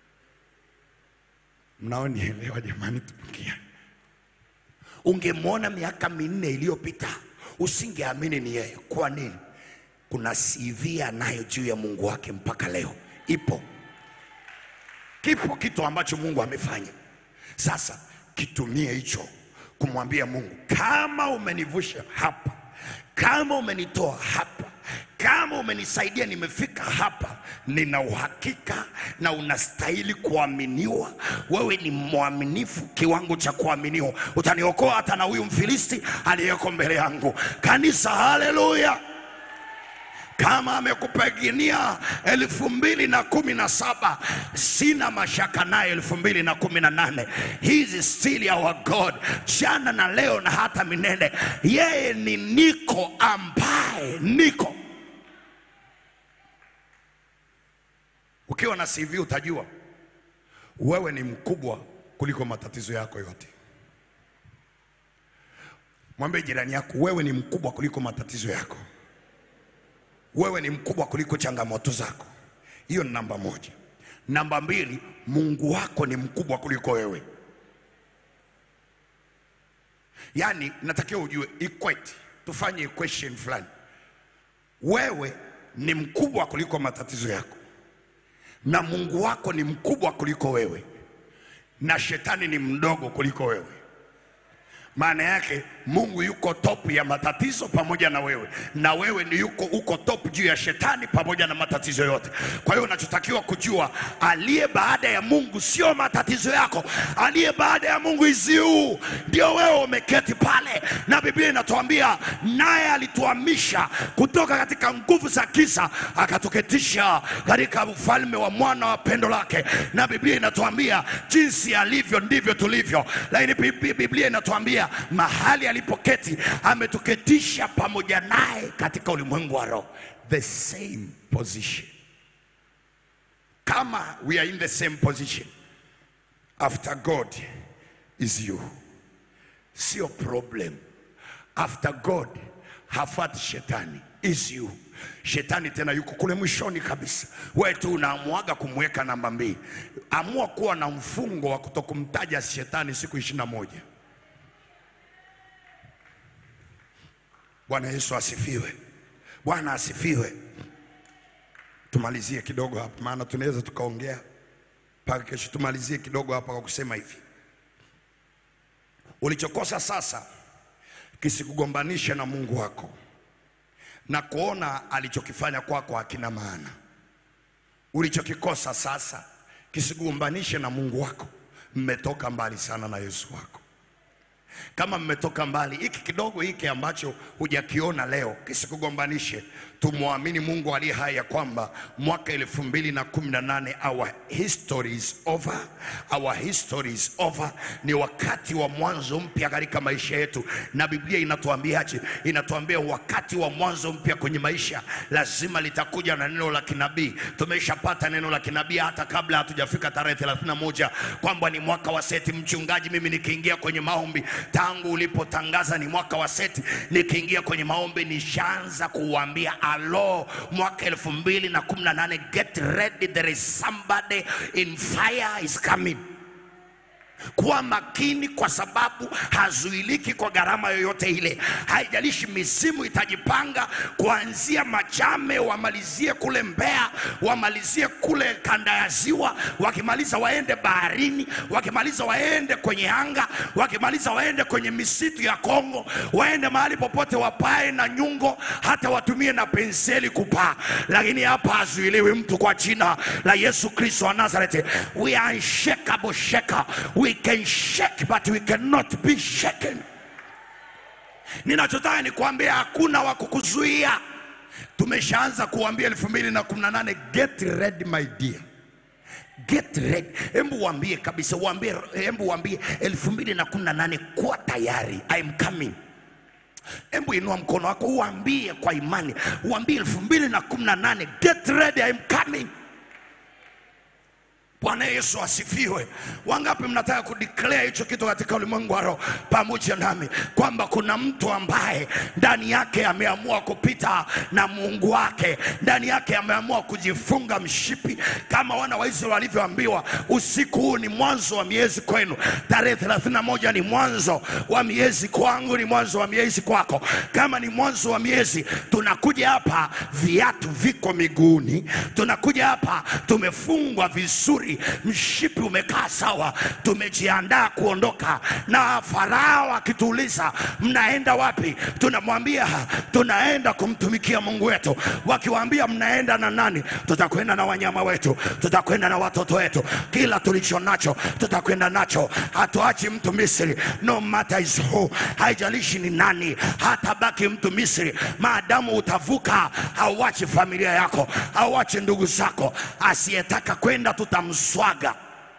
Mnaonielewa jamani? Tupungia, ungemwona miaka minne iliyopita, usingeamini ni yeye. Kwa nini? Kuna CV anayo juu ya Mungu wake mpaka leo, ipo kipo kitu ambacho Mungu amefanya. Sasa kitumie hicho kumwambia Mungu, kama umenivusha hapa, kama umenitoa hapa, kama umenisaidia nimefika hapa, nina uhakika na unastahili kuaminiwa. Wewe ni mwaminifu kiwango cha kuaminiwa, utaniokoa hata na huyu Mfilisti aliyeko mbele yangu. Kanisa, haleluya! kama amekupigania elfu mbili na kumi na saba sina mashaka naye elfu mbili na kumi na nane He is still our God jana na leo na hata milele yeye ni niko ambaye niko ukiwa na CV utajua wewe ni mkubwa kuliko matatizo yako yote mwambie jirani yako wewe ni mkubwa kuliko matatizo yako wewe ni mkubwa kuliko changamoto zako. Hiyo ni namba moja. Namba mbili, Mungu wako ni mkubwa kuliko wewe. Yaani natakiwa ujue equate, tufanye equation fulani. Wewe ni mkubwa kuliko matatizo yako, na Mungu wako ni mkubwa kuliko wewe, na shetani ni mdogo kuliko wewe. Maana yake Mungu yuko top ya matatizo pamoja na wewe, na wewe ni yuko uko top juu ya shetani pamoja na matatizo yote. Kwa hiyo unachotakiwa kujua, aliye baada ya Mungu sio matatizo yako, aliye baada ya Mungu iziu ndio wewe umeketi pale, na Biblia inatuambia naye alituhamisha kutoka katika nguvu za giza akatuketisha katika ufalme wa mwana wa pendo lake, na Biblia inatuambia jinsi alivyo ndivyo tulivyo, lakini Bib- Biblia inatuambia mahali alipoketi ametuketisha pamoja naye katika ulimwengu wa roho, the same position. Kama we are in the same position after God is you, sio problem. After God hafati shetani is you. Shetani tena yuko kule mwishoni kabisa, wewe tu unaamwaga kumweka namba mbili. Amua kuwa na mfungo wa kutokumtaja shetani siku ishirini na moja. Bwana Yesu asifiwe. Bwana asifiwe. Tumalizie kidogo hapa, maana tunaweza tukaongea mpaka kesho. Tumalizie kidogo hapa kwa kusema hivi, ulichokosa sasa kisikugombanishe na Mungu wako na kuona alichokifanya kwako hakina maana. Ulichokikosa sasa kisigombanishe na Mungu wako. Mmetoka mbali sana na Yesu wako. Kama mmetoka mbali, hiki kidogo hiki ambacho hujakiona leo kisikugombanishe. tumwamini Mungu aliye hai ya kwamba mwaka elfu mbili na kumi na nane our history is over, our history is over. Ni wakati wa mwanzo mpya katika maisha yetu, na Biblia inatuambiaje? Inatuambia wakati wa mwanzo mpya kwenye maisha lazima litakuja na neno la kinabii. Tumeshapata neno la kinabii hata kabla hatujafika tarehe 31 kwamba ni mwaka wa seti. Mchungaji, mimi nikiingia kwenye maombi tangu ulipotangaza ni mwaka wa seti, nikiingia kwenye maombi nishaanza kuuambia alo, mwaka elfu mbili na kumi na nane get ready, there is somebody in fire is coming kuwa makini kwa sababu hazuiliki kwa gharama yoyote ile. Haijalishi mizimu itajipanga kuanzia Machame, wamalizie kule Mbeya, wamalizie kule kanda ya Ziwa, wakimaliza waende baharini, wakimaliza waende kwenye anga, wakimaliza waende kwenye misitu ya Kongo, waende mahali popote, wapae na nyungo, hata watumie na penseli kupaa, lakini hapa hazuiliwi mtu kwa jina la Yesu Kristo wa Nazareti. We are unshakable shaker. We can shake but we cannot be shaken. Ninachotaka ni kuambia hakuna wa kukuzuia. Tumeshaanza kuambia elfu mbili na kumi na nane get ready my dear. Get ready. Hebu waambie kabisa, waambie, hebu waambie elfu mbili na kumi na nane kuwa tayari, I am coming. Hebu inua mkono wako uambie kwa imani, uambie elfu mbili na kumi na nane get ready, I am coming. Bwana Yesu asifiwe. Wangapi mnataka kudeclare hicho kitu katika ulimwengu wa roho pamoja nami, kwamba kuna mtu ambaye ndani yake ameamua kupita na Mungu wake, ndani yake ameamua kujifunga mshipi kama wana wa Israeli walivyoambiwa, usiku huu ni mwanzo wa miezi kwenu, tarehe 31 ni mwanzo wa miezi kwangu, ni mwanzo wa miezi kwako. Kama ni mwanzo wa miezi, tunakuja hapa, viatu viko miguuni, tunakuja hapa tumefungwa vizuri, mshipi umekaa sawa, tumejiandaa kuondoka. Na Farao akituuliza mnaenda wapi, tunamwambia tunaenda kumtumikia Mungu wetu. Wakiwaambia mnaenda na nani, tutakwenda na wanyama wetu, tutakwenda na watoto wetu, kila tulicho nacho tutakwenda nacho. Hatuachi mtu Misri, no matter is who, haijalishi ni nani, hatabaki mtu Misri maadamu utavuka. Hauachi familia yako, hauachi ndugu zako. Asiyetaka kwenda tutamswaga.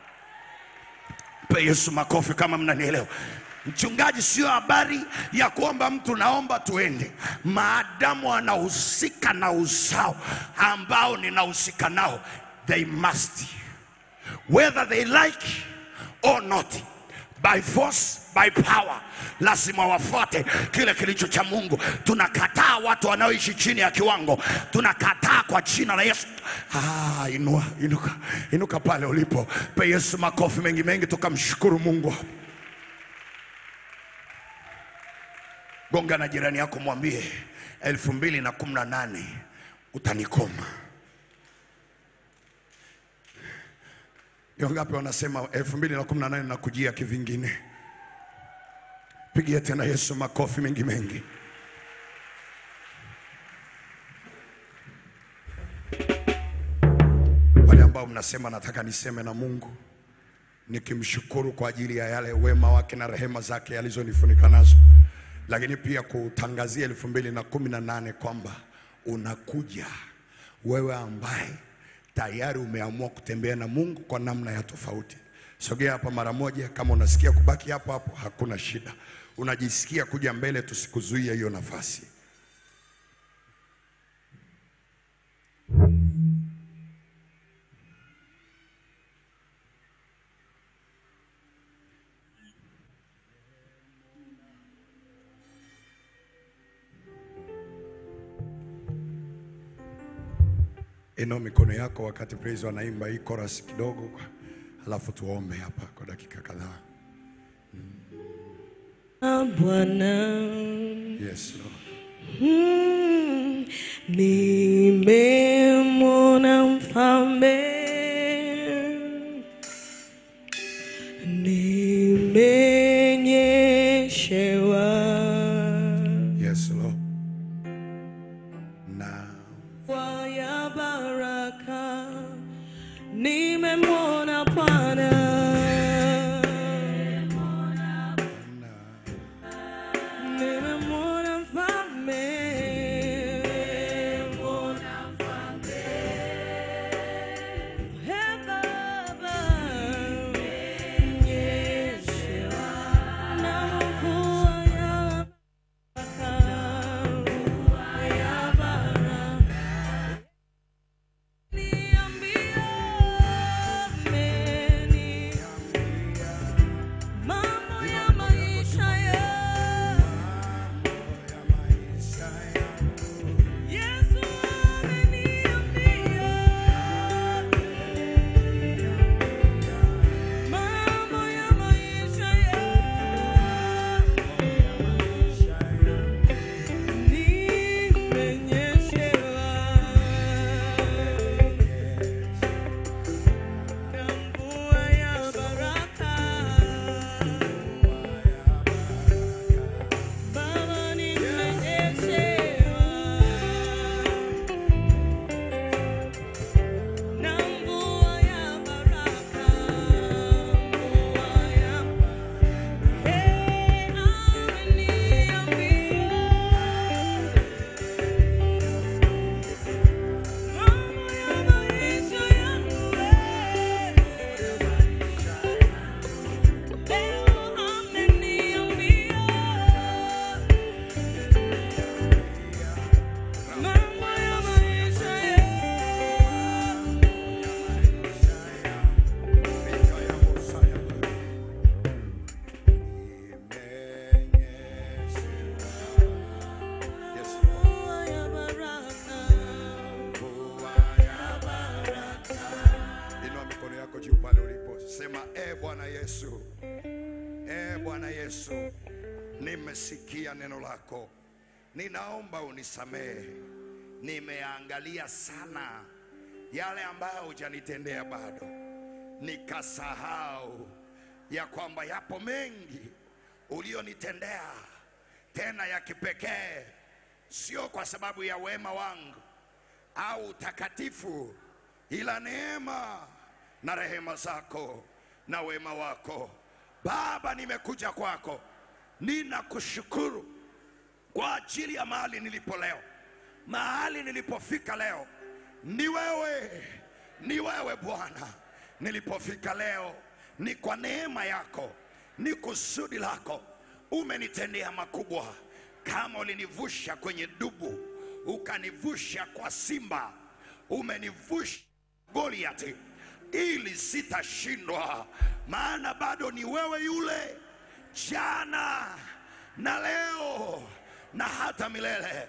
Mpe Yesu makofi kama mnanielewa. Mchungaji, sio habari ya kuomba mtu naomba tuende, maadamu anahusika na uzao ambao ninahusika nao, they must whether they like or not by force by power, lazima wafuate kile kilicho cha Mungu. Tunakataa watu wanaoishi chini ya kiwango, tunakataa kwa jina la Yesu. Ah, inua, inuka, inuka pale ulipo, pe Yesu makofi mengi mengi, tukamshukuru Mungu. Gonga na jirani yako, mwambie elfu mbili na kumi na nane utanikoma. Ni wangapi wanasema elfu mbili na kumi na nane nakujia kivingine? Pigia tena Yesu makofi mengi mengi. Wale ambao mnasema nataka niseme na Mungu nikimshukuru kwa ajili ya yale wema wake na rehema zake alizonifunika nazo, lakini pia kutangazia elfu mbili na kumi na nane kwamba unakuja wewe ambaye tayari umeamua kutembea na Mungu kwa namna ya tofauti. Sogea hapa mara moja. Kama unasikia kubaki hapo hapo, hakuna shida. Unajisikia kuja mbele, tusikuzuia hiyo nafasi. Inua mikono yako wakati praise wanaimba hii chorus kidogo, halafu tuombe hapa kwa dakika kadhaa. Ah, Bwana Yes, Lord. mm, nimemwona mfalme, nimenyeshewa Yes, Lord. Na mvua ya baraka, nimemwona Bwana nimemwona mfalme pale ulipo, sema e Bwana Yesu, e Bwana Yesu, nimesikia neno lako, ninaomba unisamehe. Nimeangalia sana yale ambayo hujanitendea bado, nikasahau ya kwamba yapo mengi ulionitendea, tena ya kipekee, sio kwa sababu ya wema wangu au utakatifu, ila neema na rehema zako na wema wako. Baba, nimekuja kwako, ninakushukuru kwa ajili ya mahali nilipo leo, mahali nilipofika leo. Ni wewe, ni wewe Bwana. Nilipofika leo ni kwa neema yako, ni kusudi lako. Umenitendea makubwa, kama ulinivusha kwenye dubu, ukanivusha kwa simba, umenivusha Goliati, ili sitashindwa, maana bado ni wewe yule jana na leo na hata milele.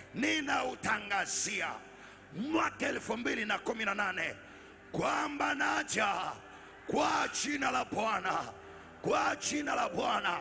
Ninautangazia mwaka elfu mbili na kumi na nane kwamba naja kwa jina la Bwana, kwa jina la Bwana.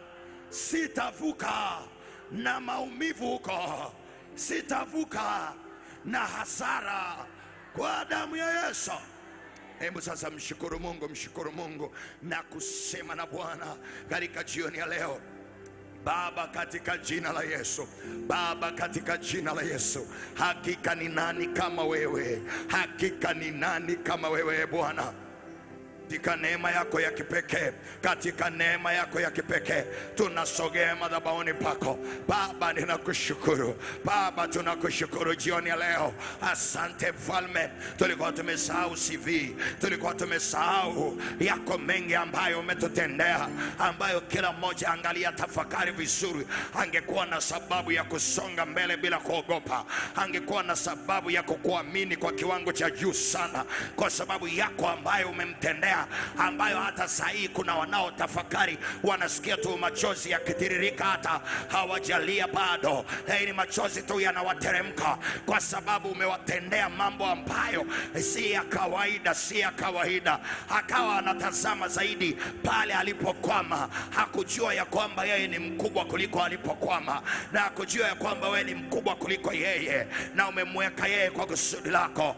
Sitavuka na maumivu huko, sitavuka na hasara kwa damu ya Yesu. Hebu sasa mshukuru Mungu, mshukuru Mungu na kusema na Bwana katika jioni ya leo. Baba, katika jina la Yesu, Baba, katika jina la Yesu, hakika ni nani kama wewe? Hakika ni nani kama wewe, e Bwana? katika neema yako ya kipekee, katika neema yako ya kipekee tunasogea madhabahuni pako Baba. Ninakushukuru Baba, tunakushukuru jioni ya leo. Asante Mfalme, tulikuwa tumesahau CV, tulikuwa tumesahau yako mengi ambayo umetutendea, ambayo kila mmoja angalia tafakari vizuri, angekuwa na sababu ya kusonga mbele bila kuogopa, angekuwa na sababu ya kukuamini kwa kiwango cha juu sana, kwa sababu yako ambayo umemtendea ambayo hata saa hii kuna wanaotafakari wanasikia tu machozi yakitiririka, hata hawajalia bado, lakini machozi tu yanawateremka kwa sababu umewatendea mambo ambayo si ya kawaida, si ya kawaida. Akawa anatazama zaidi pale alipokwama, hakujua ya kwamba yeye ni mkubwa kuliko alipokwama, na hakujua ya kwamba wewe ni mkubwa kuliko yeye, na umemweka yeye kwa kusudi lako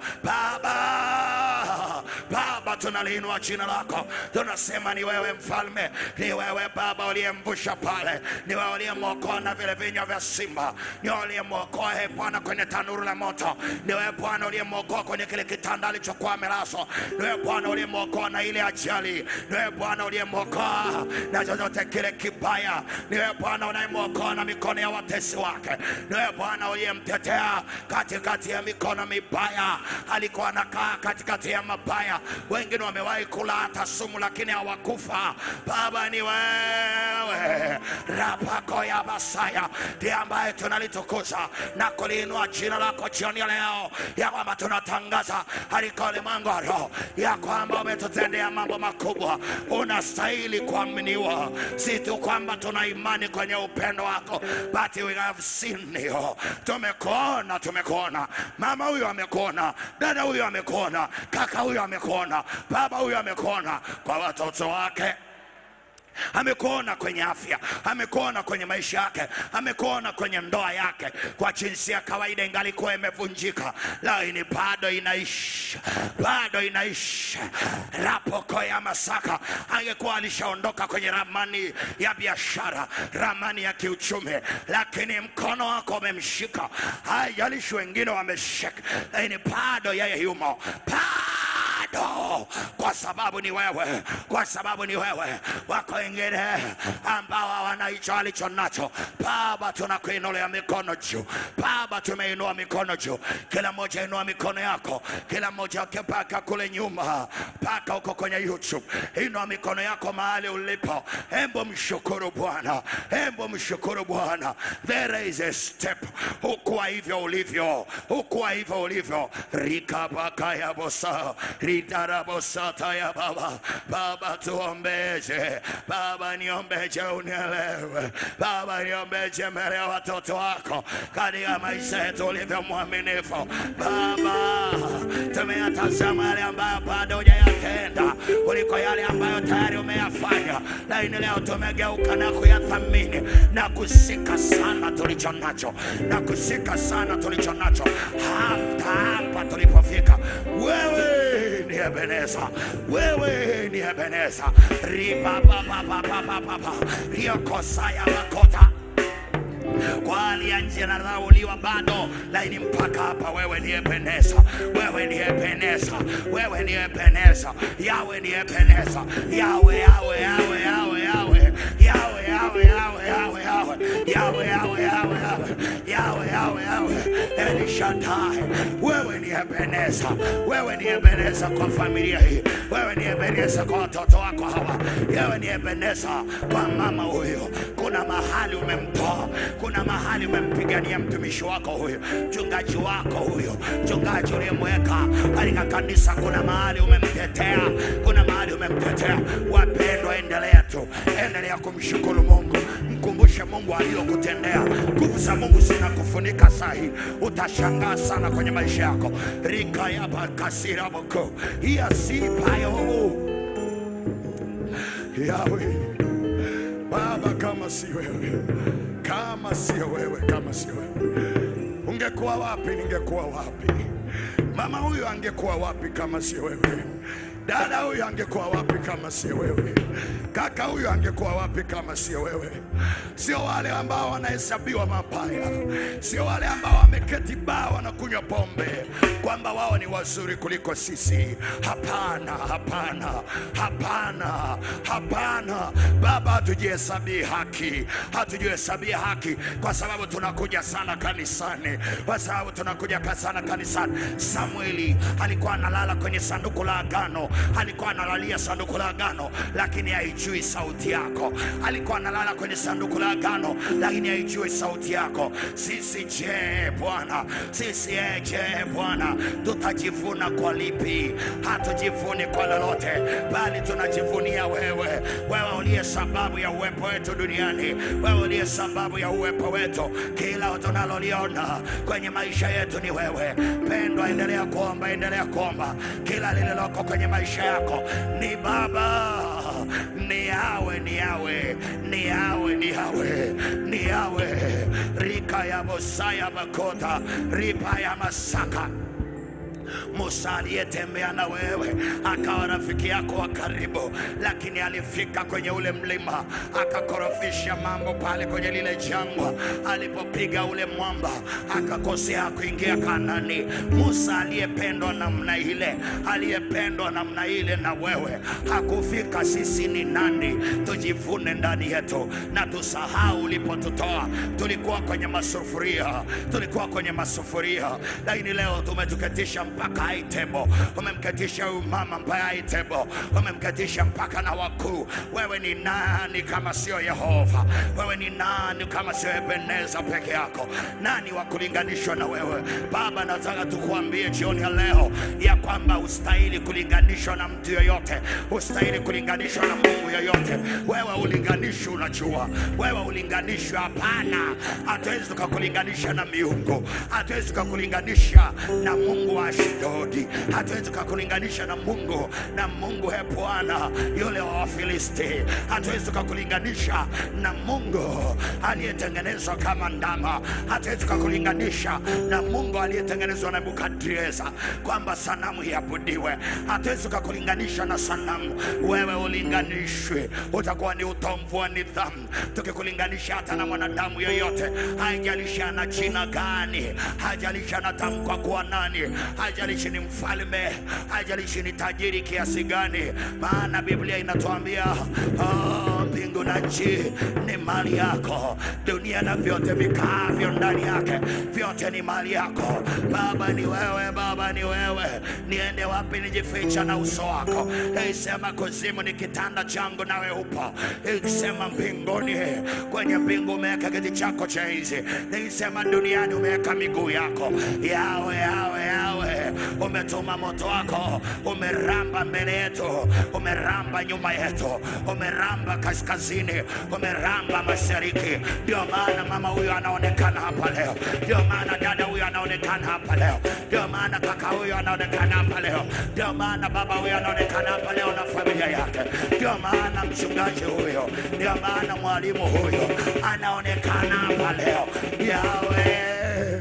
Baba. Baba, tunaliinua jina lako, tunasema ni wewe mfalme, ni wewe Baba uliyemvusha pale, ni wewe uliyemwokoa na vile vinywa vya simba, ni wewe uliyemwokoa e Bwana kwenye tanuru la moto, ni wewe Bwana uliyemwokoa kwenye kile kitanda alichokuwa amelazwa, ni wewe Bwana uliyemwokoa na ile ajali, ni wewe Bwana uliyemwokoa na chochote kile kibaya, ni wewe Bwana unayemwokoa na mikono ya watesi wake, ni wewe Bwana uliyemtetea katikati ya mikono mibaya, alikuwa anakaa katikati ya mabaya, wengine wamewahi kula hata sumu lakini hawakufa. Baba ni wewe, rapako ya Masaya ndiye ambaye tunalitukuza na kuliinua jina lako jioni ya leo, ya kwamba tunatangaza katika ulimwengu wa roho ya kwamba umetutendea mambo makubwa. Unastahili kuaminiwa, si tu kwamba tuna imani kwenye upendo wako, but we have seen you. Tumekuona, tumekuona. Mama huyu amekuona, dada huyu amekuona, kaka huyu amekuona, baba huyu amekuona kwa watoto wake amekuona kwenye afya, amekuona kwenye maisha yake, amekuona kwenye ndoa yake. Kwa jinsi ya kawaida ingalikuwa imevunjika, lakini bado inaishi, bado inaishi. Rapoko ya Masaka angekuwa alishaondoka kwenye ramani ya biashara, ramani ya kiuchumi, lakini mkono wako umemshika. Haijalishi wengine wameshika, lakini bado yeye yumo bado kwa sababu ni wewe, kwa sababu ni wewe. Wako wengine ambao hawana hicho alicho nacho. Baba, tunakuinulia mikono juu. Baba, tumeinua mikono juu, kila mmoja inua mikono yako, kila mmoja akipaka kule nyuma, paka huko kwenye YouTube, inua mikono yako mahali ulipo. Hembo mshukuru Bwana, hembo mshukuru Bwana. There is a step, hukuwa hivyo ulivyo, hukuwa hivyo ulivyo. rikabaka ya bosa ritarabosata ya baba baba tuombeje baba niombeje unielewe baba niombeje mbele ya watoto wako katika maisha yetu ulivyo mwaminifu baba tumeyatazama yale ambayo bado hujayatenda umetenda, kuliko yale ambayo tayari umeyafanya. Lakini leo tumegeuka na kuyathamini na kusika sana tulicho nacho na kusika sana tulicho nacho hata hapa tulipofika. Wewe ni Ebeneza, wewe ni Ebeneza. ribababababababa riokosaya makota kwa hali ya nje nadharauliwa bado, lakini mpaka hapa wewe ni Ebeneza, wewe ni Ebeneza, wewe ni Ebeneza, yawe ni Ebeneza, yawe yawe yawe yawe yawe yawe yawe yawe yawe yawe yawe yawe yawe yawe yawe yawe yawe Eli Shaddai, wewe ni Ebeneza, wewe ni Ebeneza kwa familia hii, wewe ni Ebeneza kwa watoto wako hawa, wewe ni Ebeneza kwa mama huyo. Kuna mahali umemtoa, kuna mahali umempigania mtumishi wako huyo, mchungaji wako huyo, mchungaji uliyemweka katika kanisa, kuna mahali umemtetea, kuna mahali umemtetea. Wapendwa, endelea tu, endelea kumshukuru Mungu, mkumbushe Mungu aliyokutendea. Nguvu za Mungu zinakufunika sahi, utashangaa sana kwenye maisha yako. rika ya bakasira boko iyasipayo Yawe Baba, kama si wewe, kama sio wewe, kama sio wewe, ungekuwa wapi? Ningekuwa wapi? Mama huyu angekuwa wapi kama sio wewe? Dada huyu angekuwa wapi kama sio wewe? Kaka huyu angekuwa wapi kama sio wewe? Sio wale ambao wanahesabiwa mabaya, sio wale ambao wameketi baa wanakunywa pombe kwamba wao ni wazuri kuliko sisi. Hapana, hapana, hapana, hapana. Baba, hatujihesabii haki, hatujihesabia haki kwa sababu tunakuja sana kanisani, kwa sababu tunakuja ka- sana kanisani. Samueli alikuwa analala kwenye sanduku la agano, alikuwa analalia sanduku la agano, lakini haijui sauti yako. Alikuwa analala kwenye sanduku la agano, lakini haijui sauti yako. Sisi je, Bwana? Sisi eh, je, Bwana? Tutajivuna kwa lipi? Hatujivuni kwa lolote, bali tunajivunia wewe, wewe uliye sababu ya uwepo wetu duniani, wewe uliye sababu ya uwepo wetu. Kila tunaloliona kwenye maisha yetu ni wewe. Pendwa, endelea kuomba, endelea kuomba. Kila lililoko kwenye maisha yako ni Baba, ni yawe, ni yawe, ni yawe, ni yawe, ni yawe. Rika ya Mosaya Makota, ripa ya Masaka Musa aliyetembea na wewe akawa rafiki yako wa karibu, lakini alifika kwenye ule mlima akakorofisha mambo pale kwenye lile jangwa, alipopiga ule mwamba akakosea kuingia Kanani. Musa aliyependwa namna ile, aliyependwa namna ile na wewe hakufika. Sisi ni nani? Tujivune ndani yetu na tusahau ulipotutoa. Tulikuwa kwenye masufuria, tulikuwa kwenye masufuria, lakini leo tumetuketisha mpaka high table. Umemketisha huyu mama mpaka high table, umemketisha mpaka na wakuu. Wewe ni nani kama sio Yehova? Wewe ni nani kama sio Ebeneza peke yako? Nani wa kulinganishwa na wewe? Baba, nataka tukuambie jioni ya leo ya kwamba ustahili kulinganishwa na mtu yoyote, ustahili kulinganishwa na Mungu yoyote. Wewe ulinganishwi, unajua wewe ulinganishwi. Hapana, hatuwezi tukakulinganisha na miungu, hatuwezi tukakulinganisha na Mungu wa Ashdodi, hatuwezi tukakulinganisha na Mungu na Mungu he Bwana yule wa Wafilisti, hatuwezi tukakulinganisha na Mungu aliyetengenezwa kama ndama, hatuwezi tukakulinganisha na Mungu aliyetengenezwa na Nebukadreza kwamba sanamu iabudiwe, hatuwezi tukakulinganisha na sanamu. Wewe ulinganishwe, utakuwa ni utomvu wa nidhamu tukikulinganisha hata na mwanadamu yoyote, haijalishi ana jina gani, haijalishi anatamkwa kuwa nani, haijalishi ni mfalme, haijalishi ni tajiri kiasi gani, maana Biblia inatuambia ah, mbingu na nchi ni mali yako, dunia na vyote vikaavyo ndani yake, vyote ni mali yako. Baba ni wewe, Baba ni wewe. Niende wapi nijificha na uso wako? Isema kuzimu ni kitanda changu, nawe upo. Ikisema mbinguni, kwenye mbingu umeweka kiti chako cha enzi. Nikisema duniani umeweka miguu yako. Yawe, yawe, yawe, umetuma moto wako, umeramba mbele yetu, umeramba nyuma yetu, umeramba kaskazini, umeramba mashariki. Ndio maana mama huyu anaonekana hapa leo, ndio maana dada huyu anaonekana hapa leo, ndio maana kaka huyu anaonekana hapa leo, ndio maana baba huyu anaonekana hapa leo na familia yake, ndio maana mchungaji huyo, ndio maana mwalimu huyo anaonekana hapa leo. Yawe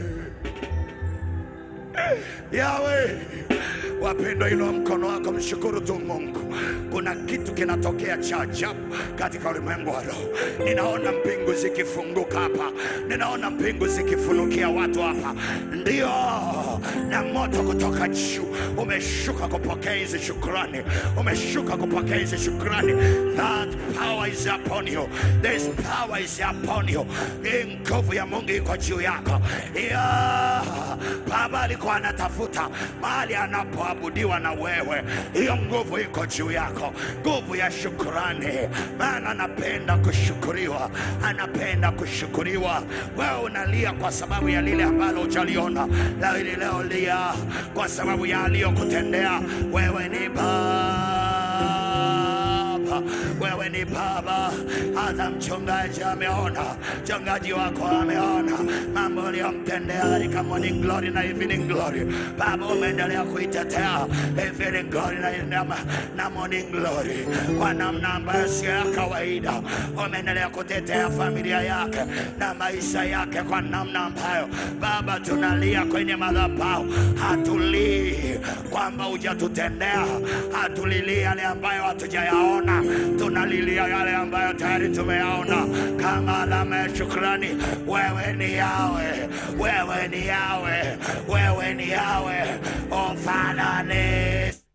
Yawe, wapendwa, inua mkono wako, mshukuru tu Mungu. Kuna kitu kinatokea cha ajabu katika ulimwengu wa roho. Ninaona mbingu zikifunguka hapa, ninaona mbingu zikifunukia watu hapa, ndio na moto kutoka juu umeshuka kupokea hizi shukrani, umeshuka kupokea hizi shukrani. That power is upon you, this power is upon you. Hii nguvu ya Mungu iko juu yako. Yeah. Baba alikuwa anatafuta mahali anapoabudiwa na wewe, hiyo nguvu iko juu yako, nguvu ya shukrani, maana anapenda kushukuriwa, anapenda kushukuriwa. Wewe unalia kwa sababu ya lile ambalo hujaliona, la hili leo lia kwa sababu ya aliyokutendea. Wewe ni Baba, wewe ni Baba. Hata mchungaji ameona, mchungaji wako ameona mambo uliyomtendea katika morning glory na evening glory. Baba, umeendelea kuitetea evening glory na, na, na morning glory kwa namna ambayo sio ya kawaida. Umeendelea kutetea familia yake na maisha yake kwa namna ambayo Baba, tunalia kwenye madhabahu, hatulii kwamba hujatutendea, hatulilii yale ambayo hatujayaona, tunalilia yale ambayo tayari tumeyaona kama alama ya shukrani. Wewe ni Yawe, wewe ni Yawe, wewe ni Yawe, ufanani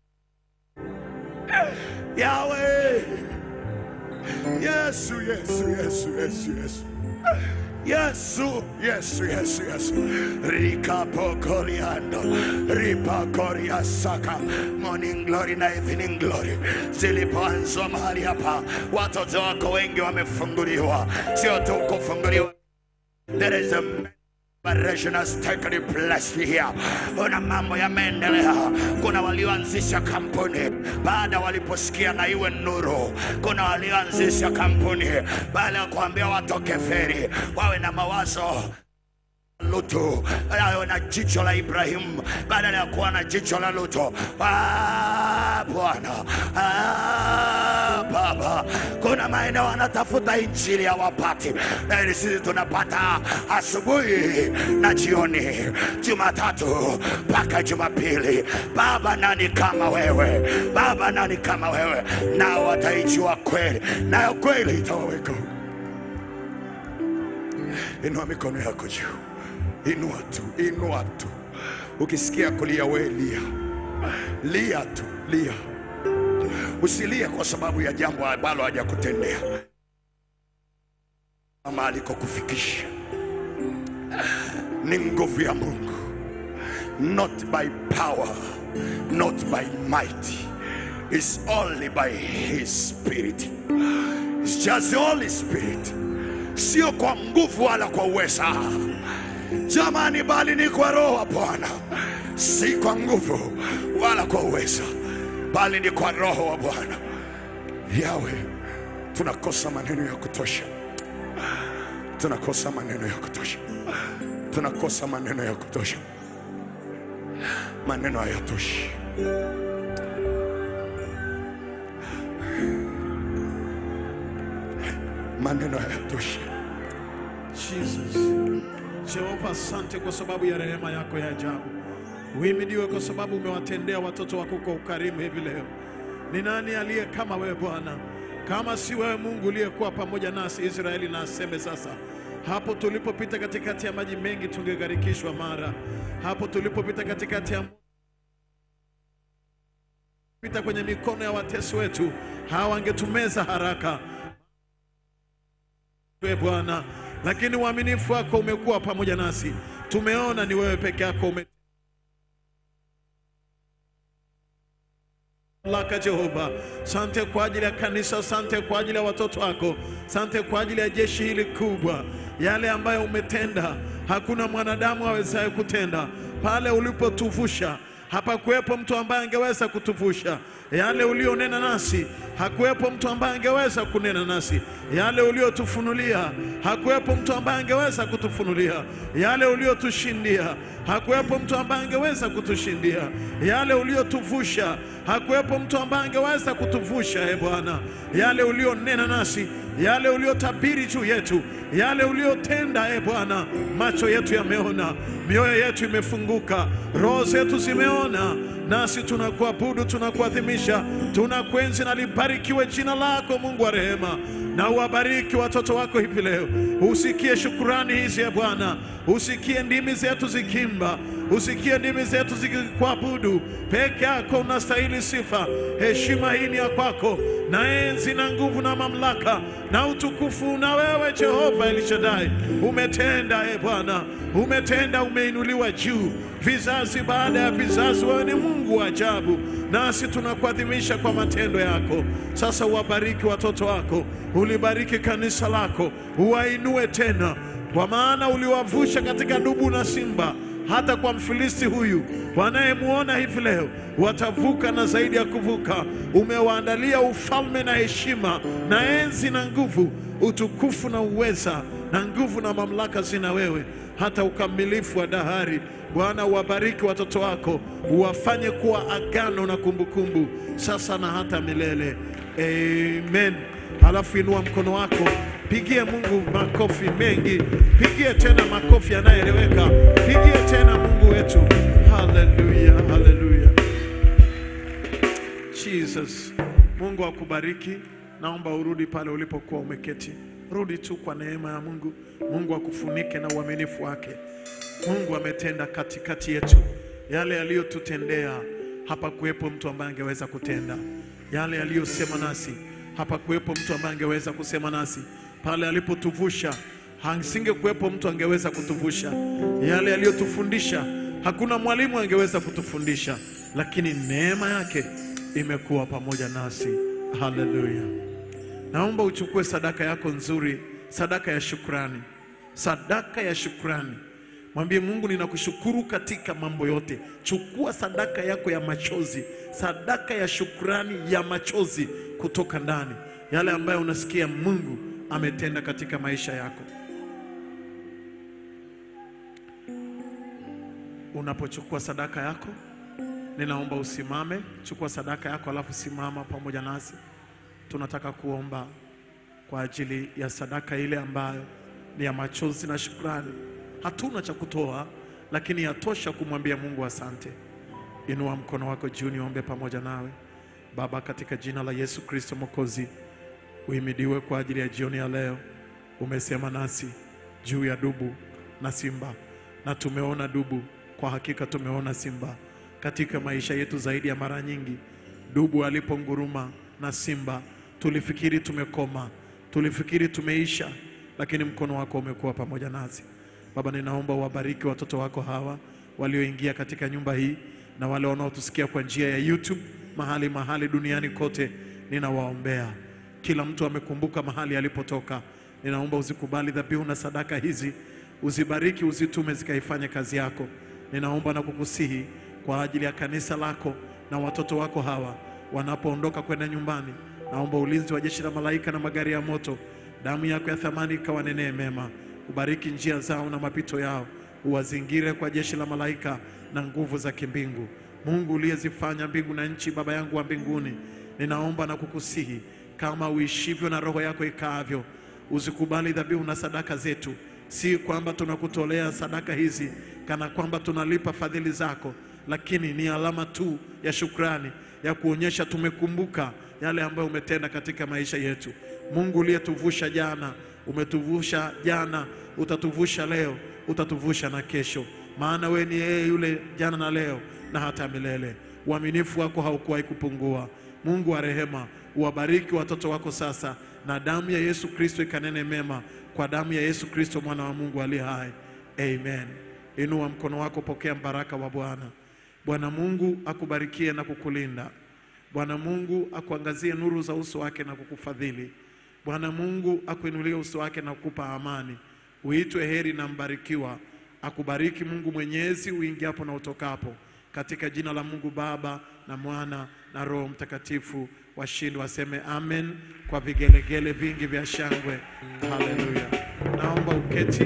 Yawe. Yesu, Yesu, Yesu, Yesu, Yesu. Yesu, Yesu, Yesu, Yesu. Rikapokoriando, ripakoriasaka. Morning glory na evening glory zilipoanzwa mahali hapa, watoto wako wengi wamefunguliwa, sio tu kufunguliwa. There is a Liberation has taken place here. Kuna mambo yameendelea. Kuna walioanzisha kampuni baada waliposikia na iwe nuru. Kuna walioanzisha kampuni baada ya kuambia watoke feri, wawe na mawazo Lutu awe na jicho la Ibrahimu badala ya kuwa na jicho la Lutu. Ah, Bwana ah, Baba, kuna maeneo wanatafuta injili hawapati, lakini sisi tunapata asubuhi na jioni, Jumatatu mpaka Jumapili. Baba, nani kama wewe? Baba, nani kama wewe? Nao wataijua kweli, nayo kweli itawaweka huru. Inua mikono yako juu, inua tu, inua tu. Ukisikia kulia, we lia, lia tu, lia. Usilie kwa sababu ya jambo ambalo hajakutendea ama alikokufikisha. Ni nguvu ya Mungu, not by power, not by might, it's only by His Spirit. It's just the Holy Spirit, sio kwa nguvu wala kwa uweza jamani, bali ni kwa Roho wa Bwana, si kwa nguvu wala kwa uweza, bali ni kwa Roho wa Bwana. Yawe, tunakosa maneno ya kutosha, tunakosa maneno ya kutosha, tunakosa maneno ya kutosha, maneno hayatoshi. Maneno hayatoshi. Jesus. Jehova, asante kwa sababu ya rehema yako ya ajabu. Uhimidiwe kwa sababu umewatendea watoto wako kwa ukarimu hivi leo. Ni nani aliye kama wewe Bwana? Kama si wewe Mungu uliyekuwa pamoja nasi Israeli, na aseme sasa, hapo tulipopita katikati ya maji mengi tungegharikishwa mara. Hapo tulipopita katikati ya pita kwenye mikono ya watesi wetu, hawa wangetumeza haraka wewe Bwana, lakini uaminifu wako umekuwa pamoja nasi. Tumeona ni wewe peke yako ume laka Jehova, sante kwa ajili ya kanisa, sante kwa ajili ya watoto wako, sante kwa ajili ya jeshi hili kubwa, yale ambayo umetenda hakuna mwanadamu awezaye kutenda. Pale ulipotuvusha hapakuwepo mtu ambaye angeweza kutuvusha. Yale ulionena nasi, hakuwepo mtu ambaye angeweza kunena nasi. Yale uliotufunulia, hakuwepo mtu ambaye angeweza kutufunulia. Yale uliotushindia, hakuwepo mtu ambaye angeweza kutushindia. Yale uliotuvusha, hakuwepo mtu ambaye angeweza kutuvusha. E Bwana, yale ulionena nasi, yale uliotabiri juu yetu, yale uliotenda, e Bwana, macho yetu yameona, mioyo yetu imefunguka, roho zetu zimeona, nasi tunakuabudu, tunakuadhimisha, tunakuenzi na libarikiwe jina lako Mungu wa rehema, na uwabariki watoto wako hivi leo. Usikie shukurani hizi ya Bwana, usikie ndimi zetu zikimba, usikie ndimi zetu zikikuabudu. Peke yako unastahili sifa, heshima hii ni ya kwako, na enzi na nguvu na mamlaka na utukufu na wewe Jehova Elishadai. Umetenda e Bwana, umetenda, umeinuliwa juu vizazi baada ya vizazi. Wewe ni Mungu wa ajabu, nasi tunakuadhimisha kwa matendo yako. Sasa uwabariki watoto wako, ulibariki kanisa lako, uwainue tena, kwa maana uliwavusha katika dubu na simba hata kwa Mfilisti huyu wanayemwona hivi leo watavuka na zaidi ya kuvuka. Umewaandalia ufalme na heshima na enzi na nguvu, utukufu na uweza na nguvu na mamlaka zina wewe hata ukamilifu wa dahari. Bwana, uwabariki watoto wako, uwafanye kuwa agano na kumbukumbu sasa na hata milele. Amen. Halafu inua mkono wako, pigie Mungu makofi mengi, pigie tena makofi yanayoeleweka, pigie tena Mungu wetu. Haleluya, haleluya. Jesus, Mungu akubariki. Naomba urudi pale ulipokuwa umeketi, rudi tu kwa neema ya Mungu. Mungu akufunike na uaminifu wake. Mungu ametenda katikati yetu yale aliyotutendea, hapa kuwepo mtu ambaye angeweza kutenda yale aliyosema nasi, hapa kuwepo mtu ambaye angeweza kusema nasi. Pale alipotuvusha, hasinge kuwepo mtu angeweza kutuvusha. Yale aliyotufundisha, hakuna mwalimu angeweza kutufundisha, lakini neema yake imekuwa pamoja nasi. Haleluya! Naomba uchukue sadaka yako nzuri, sadaka ya shukrani, sadaka ya shukrani. Mwambie Mungu, ninakushukuru katika mambo yote. Chukua sadaka yako ya machozi, sadaka ya shukrani ya machozi kutoka ndani, yale ambayo unasikia Mungu ametenda katika maisha yako. Unapochukua sadaka yako, ninaomba usimame. Chukua sadaka yako, alafu simama pamoja nasi. Tunataka kuomba kwa ajili ya sadaka ile ambayo ni ya machozi na shukrani. Hatuna cha kutoa, lakini yatosha kumwambia Mungu asante. Inua mkono wako juu, niombe pamoja nawe. Baba, katika jina la Yesu Kristo Mwokozi, uhimidiwe kwa ajili ya jioni ya leo. Umesema nasi juu ya dubu na simba, na tumeona dubu, kwa hakika tumeona simba katika maisha yetu zaidi ya mara nyingi. Dubu aliponguruma na simba, tulifikiri tumekoma, tulifikiri tumeisha, lakini mkono wako umekuwa pamoja nasi. Baba, ninaomba uwabariki watoto wako hawa walioingia katika nyumba hii na wale wanaotusikia kwa njia ya YouTube mahali mahali duniani kote, ninawaombea kila mtu amekumbuka mahali alipotoka. Ninaomba uzikubali dhabihu na sadaka hizi, uzibariki, uzitume zikaifanye kazi yako. Ninaomba na kukusihi kwa ajili ya kanisa lako na watoto wako hawa wanapoondoka kwenda nyumbani, naomba ulinzi wa jeshi la malaika na magari ya moto, damu yako ya thamani ikawanenee mema. Ubariki njia zao na mapito yao, uwazingire kwa jeshi la malaika na nguvu za kimbingu. Mungu uliyezifanya mbingu na nchi, Baba yangu wa mbinguni, ninaomba na kukusihi kama uishivyo na roho yako ikaavyo, uzikubali dhabihu na sadaka zetu. Si kwamba tunakutolea sadaka hizi kana kwamba tunalipa fadhili zako, lakini ni alama tu ya shukrani ya kuonyesha tumekumbuka yale ambayo umetenda katika maisha yetu. Mungu uliyetuvusha jana, umetuvusha jana, utatuvusha leo, utatuvusha na kesho, maana we ni yeye yule jana na leo na hata milele. Uaminifu wako haukuwahi kupungua. Mungu wa rehema, uwabariki watoto wako sasa, na damu ya Yesu Kristo ikanene mema, kwa damu ya Yesu Kristo mwana wa Mungu aliye hai. Amen. Inua mkono wako, pokea mbaraka wa Bwana. Bwana Mungu akubarikie na kukulinda. Bwana Mungu akuangazie nuru za uso wake na kukufadhili. Bwana Mungu akuinulie uso wake na kukupa amani. Uitwe heri na mbarikiwa. Akubariki Mungu Mwenyezi uingiapo na utokapo. katika jina la Mungu Baba na Mwana na Roho Mtakatifu. Washindi waseme amen kwa vigelegele vingi vya shangwe. Haleluya! Naomba uketi,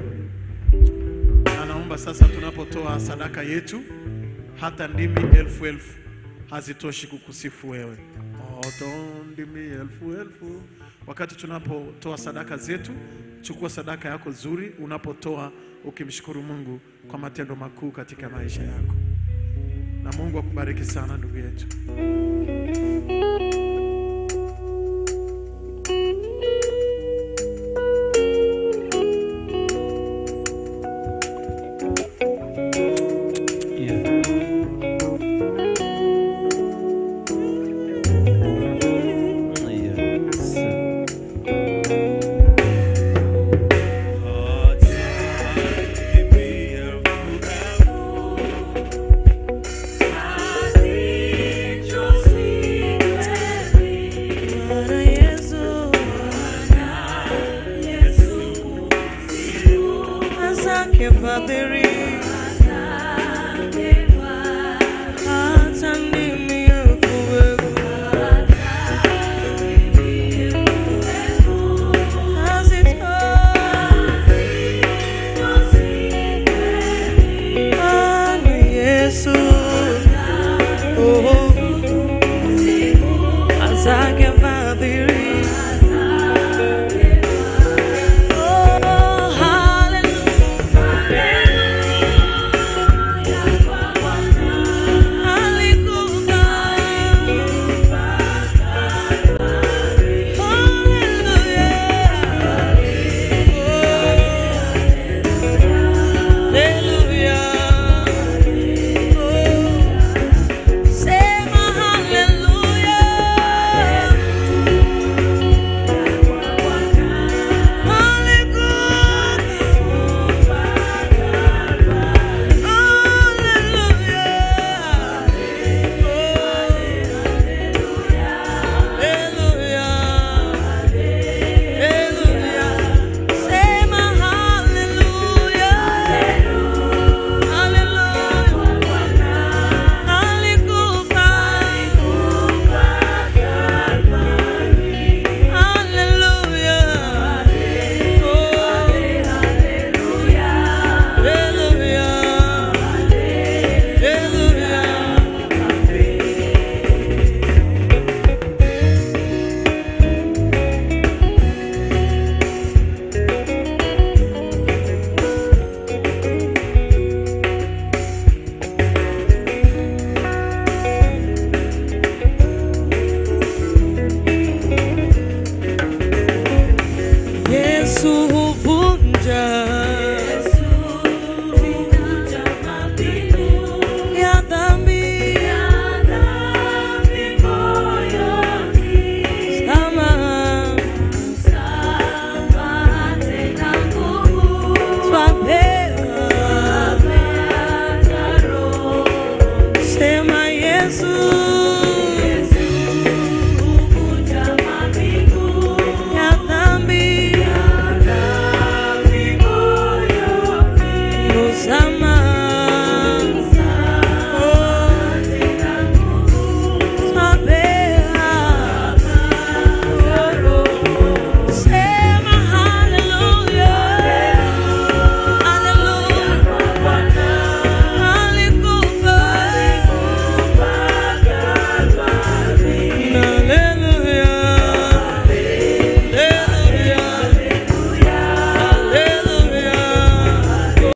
na naomba sasa, tunapotoa sadaka yetu, hata ndimi elfu elfu hazitoshi kukusifu wewe. Hata ndimi elfu elfu. Wakati tunapotoa sadaka zetu, chukua sadaka yako nzuri, unapotoa ukimshukuru Mungu kwa matendo makuu katika maisha yako, na Mungu akubariki sana ndugu yetu. Bwana Yesu, asante Fadhili